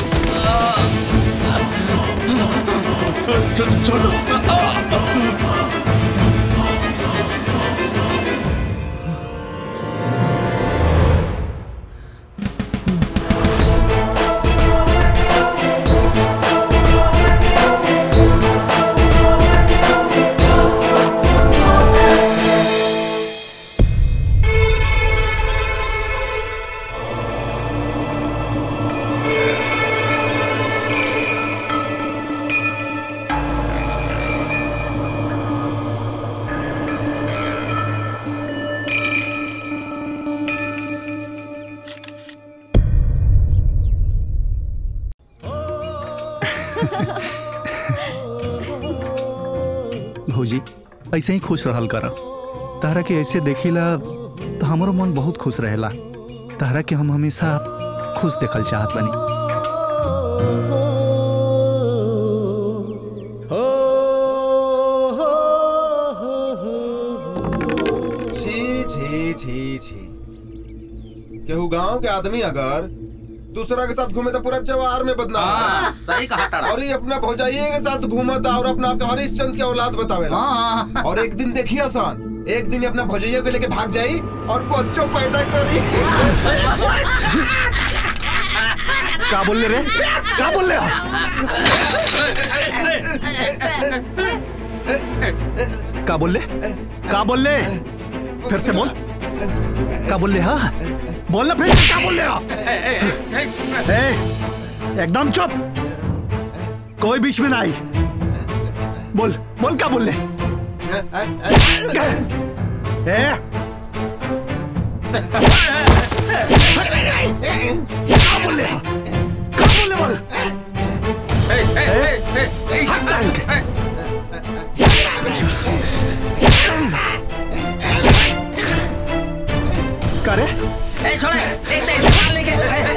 छोड़ भौजी ऐसे ही खुश रहल कर तारा के ऐसे देखिला तो हमारो मन बहुत खुश रहेला तारा के हम हमेशा खुश देखल चाहत बनी छी छी छी छी केहू गांव के आदमी अगर दूसरा के साथ घूमे तो पूरा जवार में बदनाम हाँ, है। सही कहा तारा। और ये अपना भौजाइये के साथ घूमता और अपना आपका हरिश्चंद्र के औलाद बतावेला और एक दिन देखिए आसान एक दिन ये अपना भौजाइये को लेके भाग जाई और बच्चों पैदा करी का बोल रे का बोल रहे का बोल ले का बोल ले फिर से बोल का बोल ले हाँ बोल ना फिर से क्या बोल ले हाँ? ए, एकदम चुप कोई बीच में ना आई बोल बोल क्या बोल ले ए क्या बोल ले हाँ? क्या बोल ले बोल हट जा इनके। का रे ए छोड़े ए ते निकाल लेके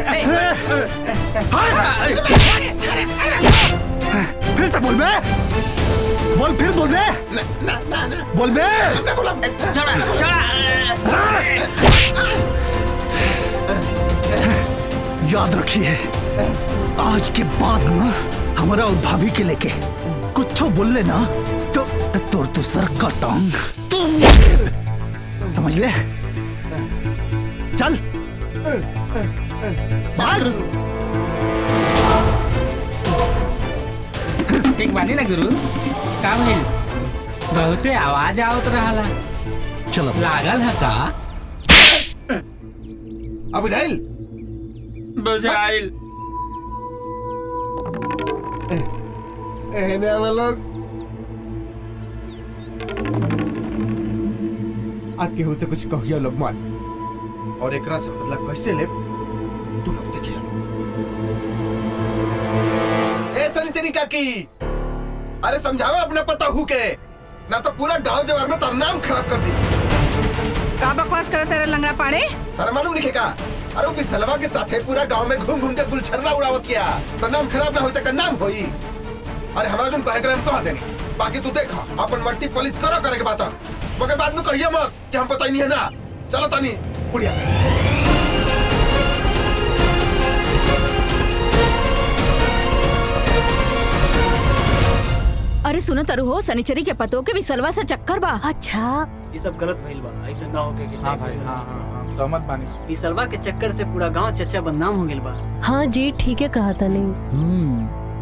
फिर से बोल बे बोल फिर बोल बे बोल बे छोड़ा छोड़ा याद रखिए आज के बाद ना हमारा और भाभी के लेके कुछ बोल लेना तो तोर तो सर का टांग समझ ले चल भाग ठीक बानी ना गुरु का भइल बहुते आवाज आवत रहला चलो लागल है का अब बुझाइल बुझाइल एहने अब लोग आज केहू से कुछ कहियो लोग मत और एकरा से बदला कैसे ले तू लोग देखिए ए सनिचरी काकी अरे समझावा अपना पता हु के ना तो पूरा गांव जवार में तार नाम खराब कर दी का बकवास करे तेरे लंगड़ा पाड़े तारा मालूम लिखे का अरे वो बिसलवा के साथ है पूरा गांव में घूम घूम के गुलछर्रा उड़ावत किया तो नाम खराब ना होई तक नाम होई अरे हमारा जो कहे करे हम कहा देनी बाकी तू देखा अपन मट्टी पलित करो करे के बात मगर बाद में कहिए मत कि हम पता ही नहीं है ना चलो तानी बुढ़िया अरे सुनो तरु हो सनिचरी के पतो के भी सलवा से चक्कर बा अच्छा ये सब गलत भइल बा ऐसा ना होके के हाँ भाई हाँ हाँ हाँ सहमत बानी ई सलवा के चक्कर से पूरा गांव चच्चा बदनाम हो गेल बा हाँ जी ठीक है कहा था नहीं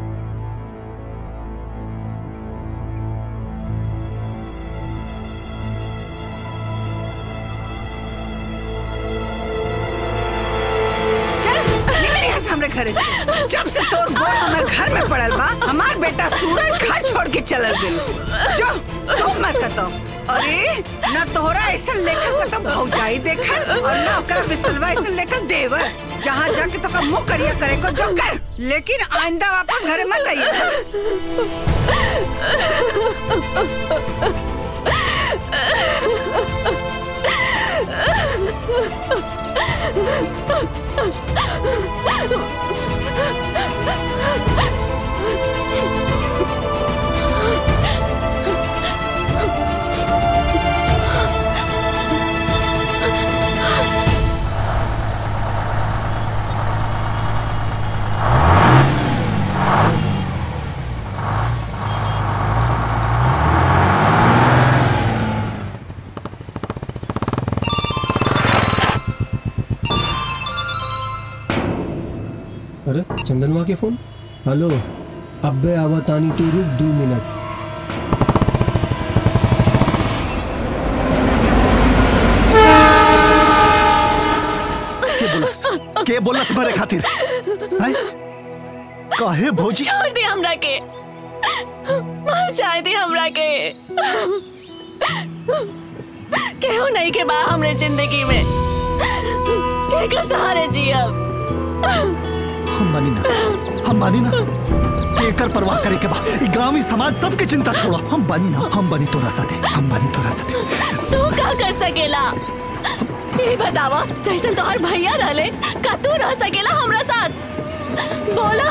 निकल यहाँ से हमरे घरे से। जब से तोर गोड़ हमर घर में पड़ल बा हमार बेटा सूरज घर छोड़ के चलल गेल जो तू मत कतो अरे न तोहरा ऐसा लेखल का तो भौजाई देखल और न ओकरा बिसलवा ऐसा लेखल देवर जहाँ जाके तो का मुंह करिया करे को जो कर लेकिन आइंदा वापस घरे मत अरे चंदनवा के फोन हेलो अब्बे आवतानी तू रुक दो मिनट के बोलस के बोलस मारे खातिर हैं काहे भौजी छोड़ दे हमरा के मार जाए दे हमरा के केहू नहीं के बा हमरे जिंदगी में के कर सहारे जियब हम मानी ना हम मानी ना कि एकर परवाह करे के बा ई गांव ई समाज सबके चिंता छोड़ो हम बानी ना हम बानी तोरा साथे हम बानी तोरा साथे तू का कर सकेला ये बतावा जैसन तोहर भैया रहले का तू रह सकेला हमरा साथ बोला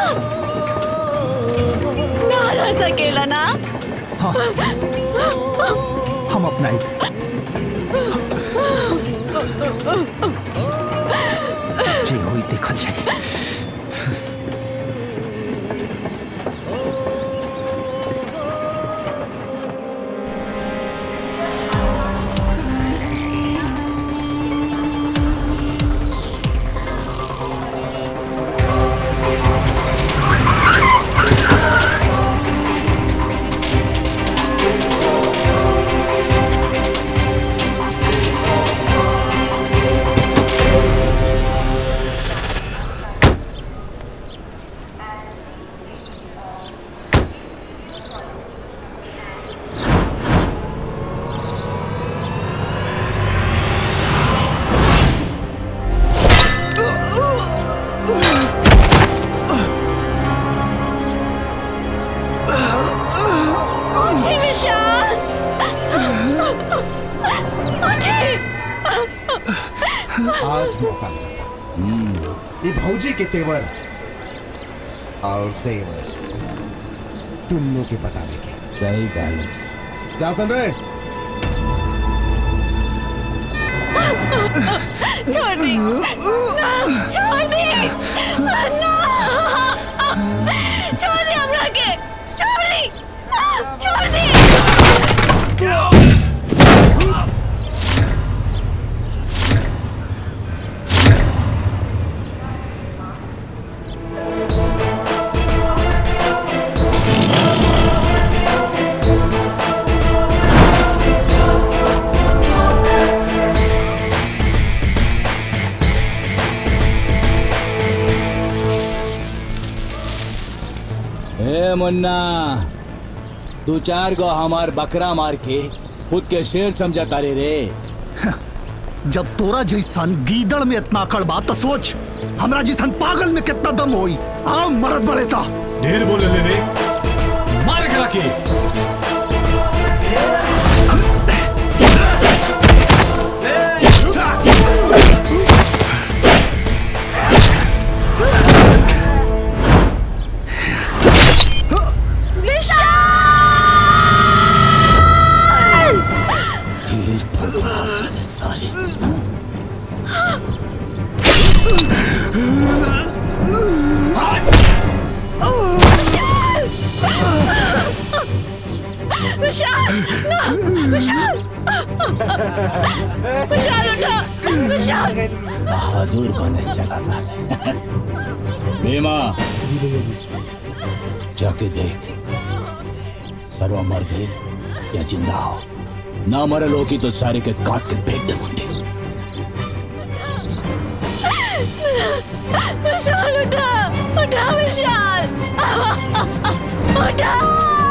ना रह सकेला ना हाँ हम अपनाई जे होई देखल जाई उठी विशाल उठी आज मौका मिला ये भौजी के तेवर और तेवर तुमनों के बतावे के सही गाल है क्या सुन रहे छोड़ दी ना छोड़ दी ना छोड़ दी हमरा के छोड़ दी छोड़ दी ए मुन्ना दो चार गो हमार बकरा मार के खुद के शेर समझा तारे रे जब तोरा जैसन गीदड़ में इतना अकड़ बात तो सोच हमरा जैसन पागल में कितना दम होई आओ मरद बड़े ता ढेर बोले ले रे मार करा के ढेर भगवान सारे विशाल ना विशाल विशाल उठो विशाल बहादुर बने चला रहा भीमा जाके देख सर्वा मर गए या जिंदा हो ना मरल हो की तो सारे के काट के फेंक दे मुंडे विशाल उठा उठा विशाल उठा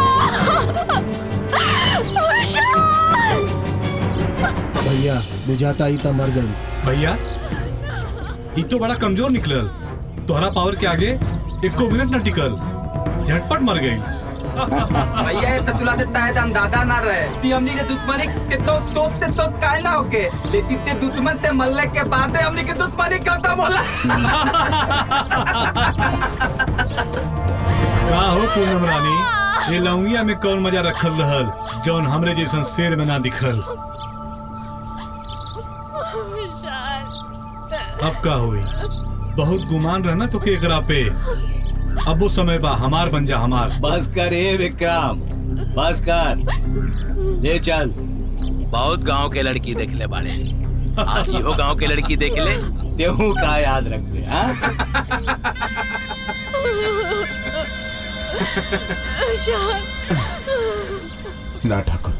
विशाल भैया बुझाता ही था मर गई भैया ई तो बड़ा कमजोर निकलल तोहरा पावर के आगे एको मिनट न टिकल झटपट मर गई भैया ये ततुला से ताए दम दादा ना रहे ती हमनी के दुश्मनी के तो तोप ते तो काय ना होके लेकिन ते दुश्मन ते मरले के बाद हमनी के दुश्मनी खत्म होला का हो पूनम रानी ये लौंगिया में कौन मजा रखल रहल जौन हमरे जैसन शेर में ना दिखल अब का हुई बहुत गुमान रहना तो केकरा पे अब वो समय बा हमार बन जा हमार बस कर ए विक्रम बस कर ले चल बहुत गांव के लड़की देख ले बाड़े आज इहो गांव के लड़की देख ले तेहू का याद रखबे हाँ ना ठाकुर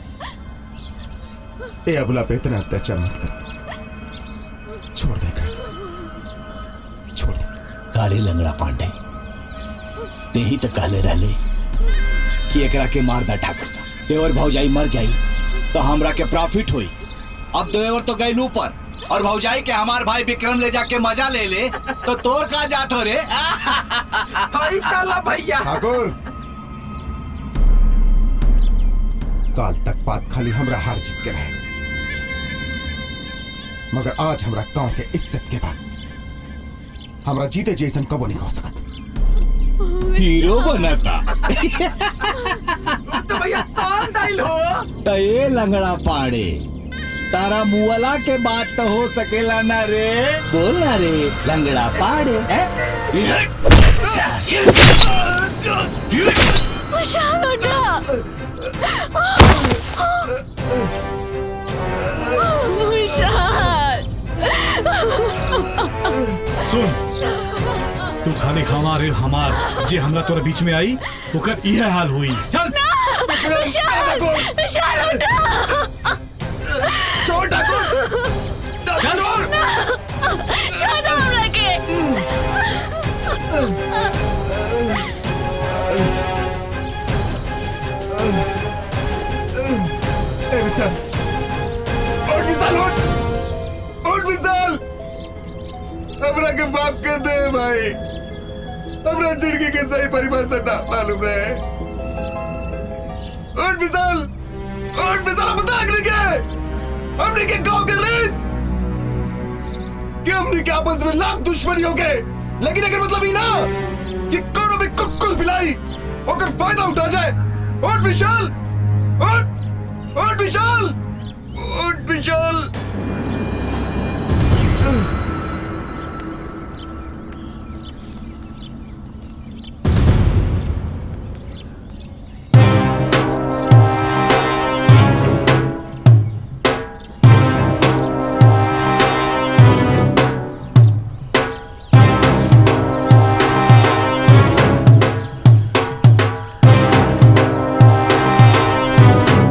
ए अबला पे इतना अत्याचार मत कर छोड़ दे का छोड़ दे काले लंगड़ा पांडे ते ही तो कहले रहले कि एकरा के मार दा ठाकुर साहब देवर भौजाई मर जाई तो हमरा के प्रॉफिट होई अब देवर तो गई ऊपर और भौजाई के हमार भाई विक्रम ले जाके मजा ले ले तो तोर का जात हो रे भाई काला भैया ठाकुर काल तक बात खाली हमरा हार जीत के रहे मगर आज हमरा गांव के इज्जत के बाद हमरा जीते जैसन कबो नहीं हो सकत हीरो बनता तो भैया कौन डाइल हो तो ये लंगड़ा पाड़े तारा मुअला के बात तो हो सकेला ना रे बोल ना रे लंगड़ा पाड़े हैं? विशाल उठा विशाल सुन तू खाली हमारे हमार जे हमरा तोरा बीच में आई ओकर इहे हाल हुई चल विशाल विशाल उठा छोड़ ठाकुर छोड़ छोड़ हमरा के ए विशाल उठ विशाल उठ उठ विशाल हमरा के माफ कर दे भाई हमरा जिंदगी के सही परिभाषा ना मालूम रहे उठ विशाल उठ विशाल हम दाग नहीं के हमने के गांव के रीत कि हमने के आपस में लाख दुश्मनी हो गए लेकिन अगर मतलब ही ना कि कोनो भी कुकुल बिलाई ओकर फायदा उठा जाए उठ विशाल उठ उठ विशाल उठ विशाल विशाल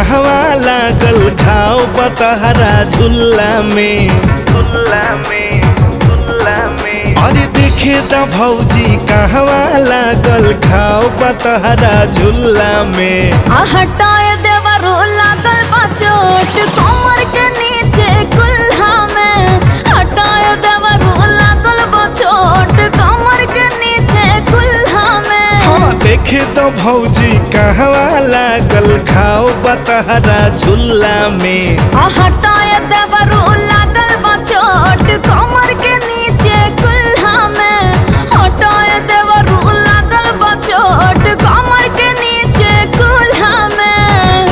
कहवा लागल घाव बतहरा झुल्ला में झुल्ला में झुल्ला में अरे देखे त भौजी कहवा लागल घाव बतहरा झुल्ला में आ हटाए देवरो लागल बा चोट कमर के नीचे कुल्हा में हटाए देवरो लागल बा चोट कमर के नीचे कुल्हा में हाँ देखे तो भौजी कहवा लागल घाव बतहरा झुल्ला में आ हटाए देवरो लागल बा चोट कमर के नीचे कुल्हा में हटाए देवरो लागल बा चोट कमर के नीचे कुल्हा में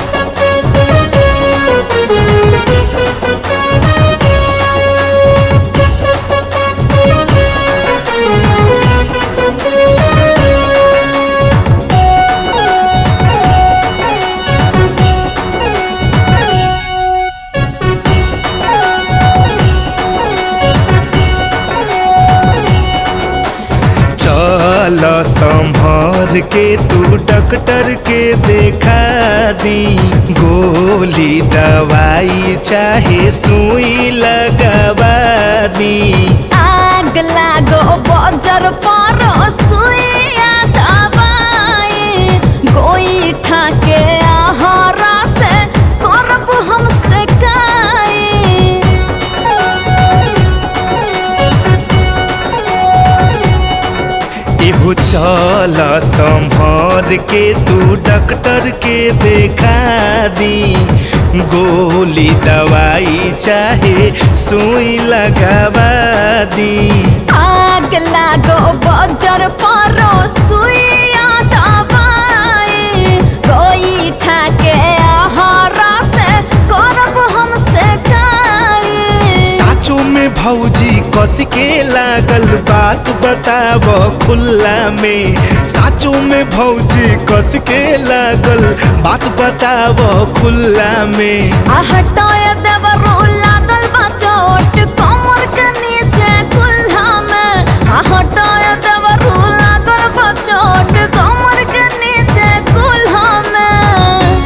चल संभर के तू डॉक्टर के देखा दी गोली दवाई चाहे सुई लगवा दी आग लागो बजर पर सुइया दवाई गोई ठाके आहारा से करब हम से काई इहो चल संभर के तू डॉक्टर के देखा दी गोली दवाई चाहे सुई लगवा दी आग लागो बजर पर सुइया दवाई गोई ठाके आहारा से करब हम से काई साचो में भौजी कस के लागल बात बताब खुल्ला में साचो में भौजी कस के लागल बात बताब खुल्ला में आ हटाए देवरो लागल बा चोट कमर के नीचे कुल्हा में आ हटाए देवरो लागल बा चोट कमर के नीचे कुल्हा में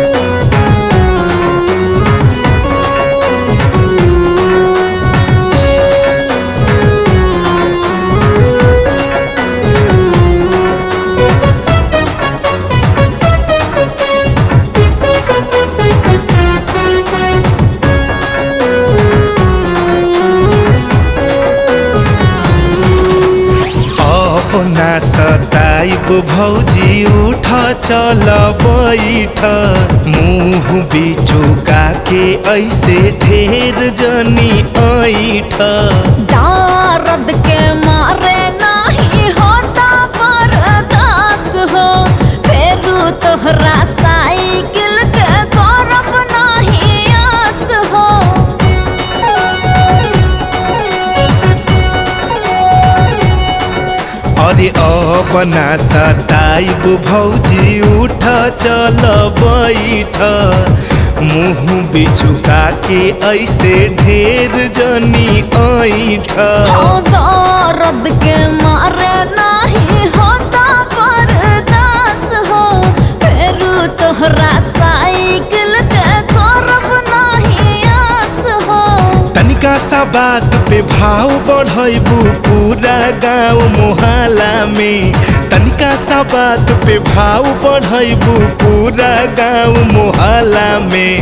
अपना सताइब भौजी उठ चल बैठ मुंह बिचुका के ऐसे ढेर जनी ऐठ दर्द के मारे नहीं होता बर्दाश्त हो फेरू तोहरा साइकिल के करब नहीं आस हो अरे अपना सताइब भौजी उठ चल बैठ मुंह बिचुका के ऐसे ढेर जनी ऐठ हाँ, दर्द के मारे नहीं होता बर्दाश्त हो फेरू तोहरा साइकिल के करब नहीं आस हो तनिका सा बात पे भाव बढ़ैबू पूरा गांव मोहल्ला में तनिका सा बात पे भाव बढ़ैबू पूरा गांव मोहल्ला में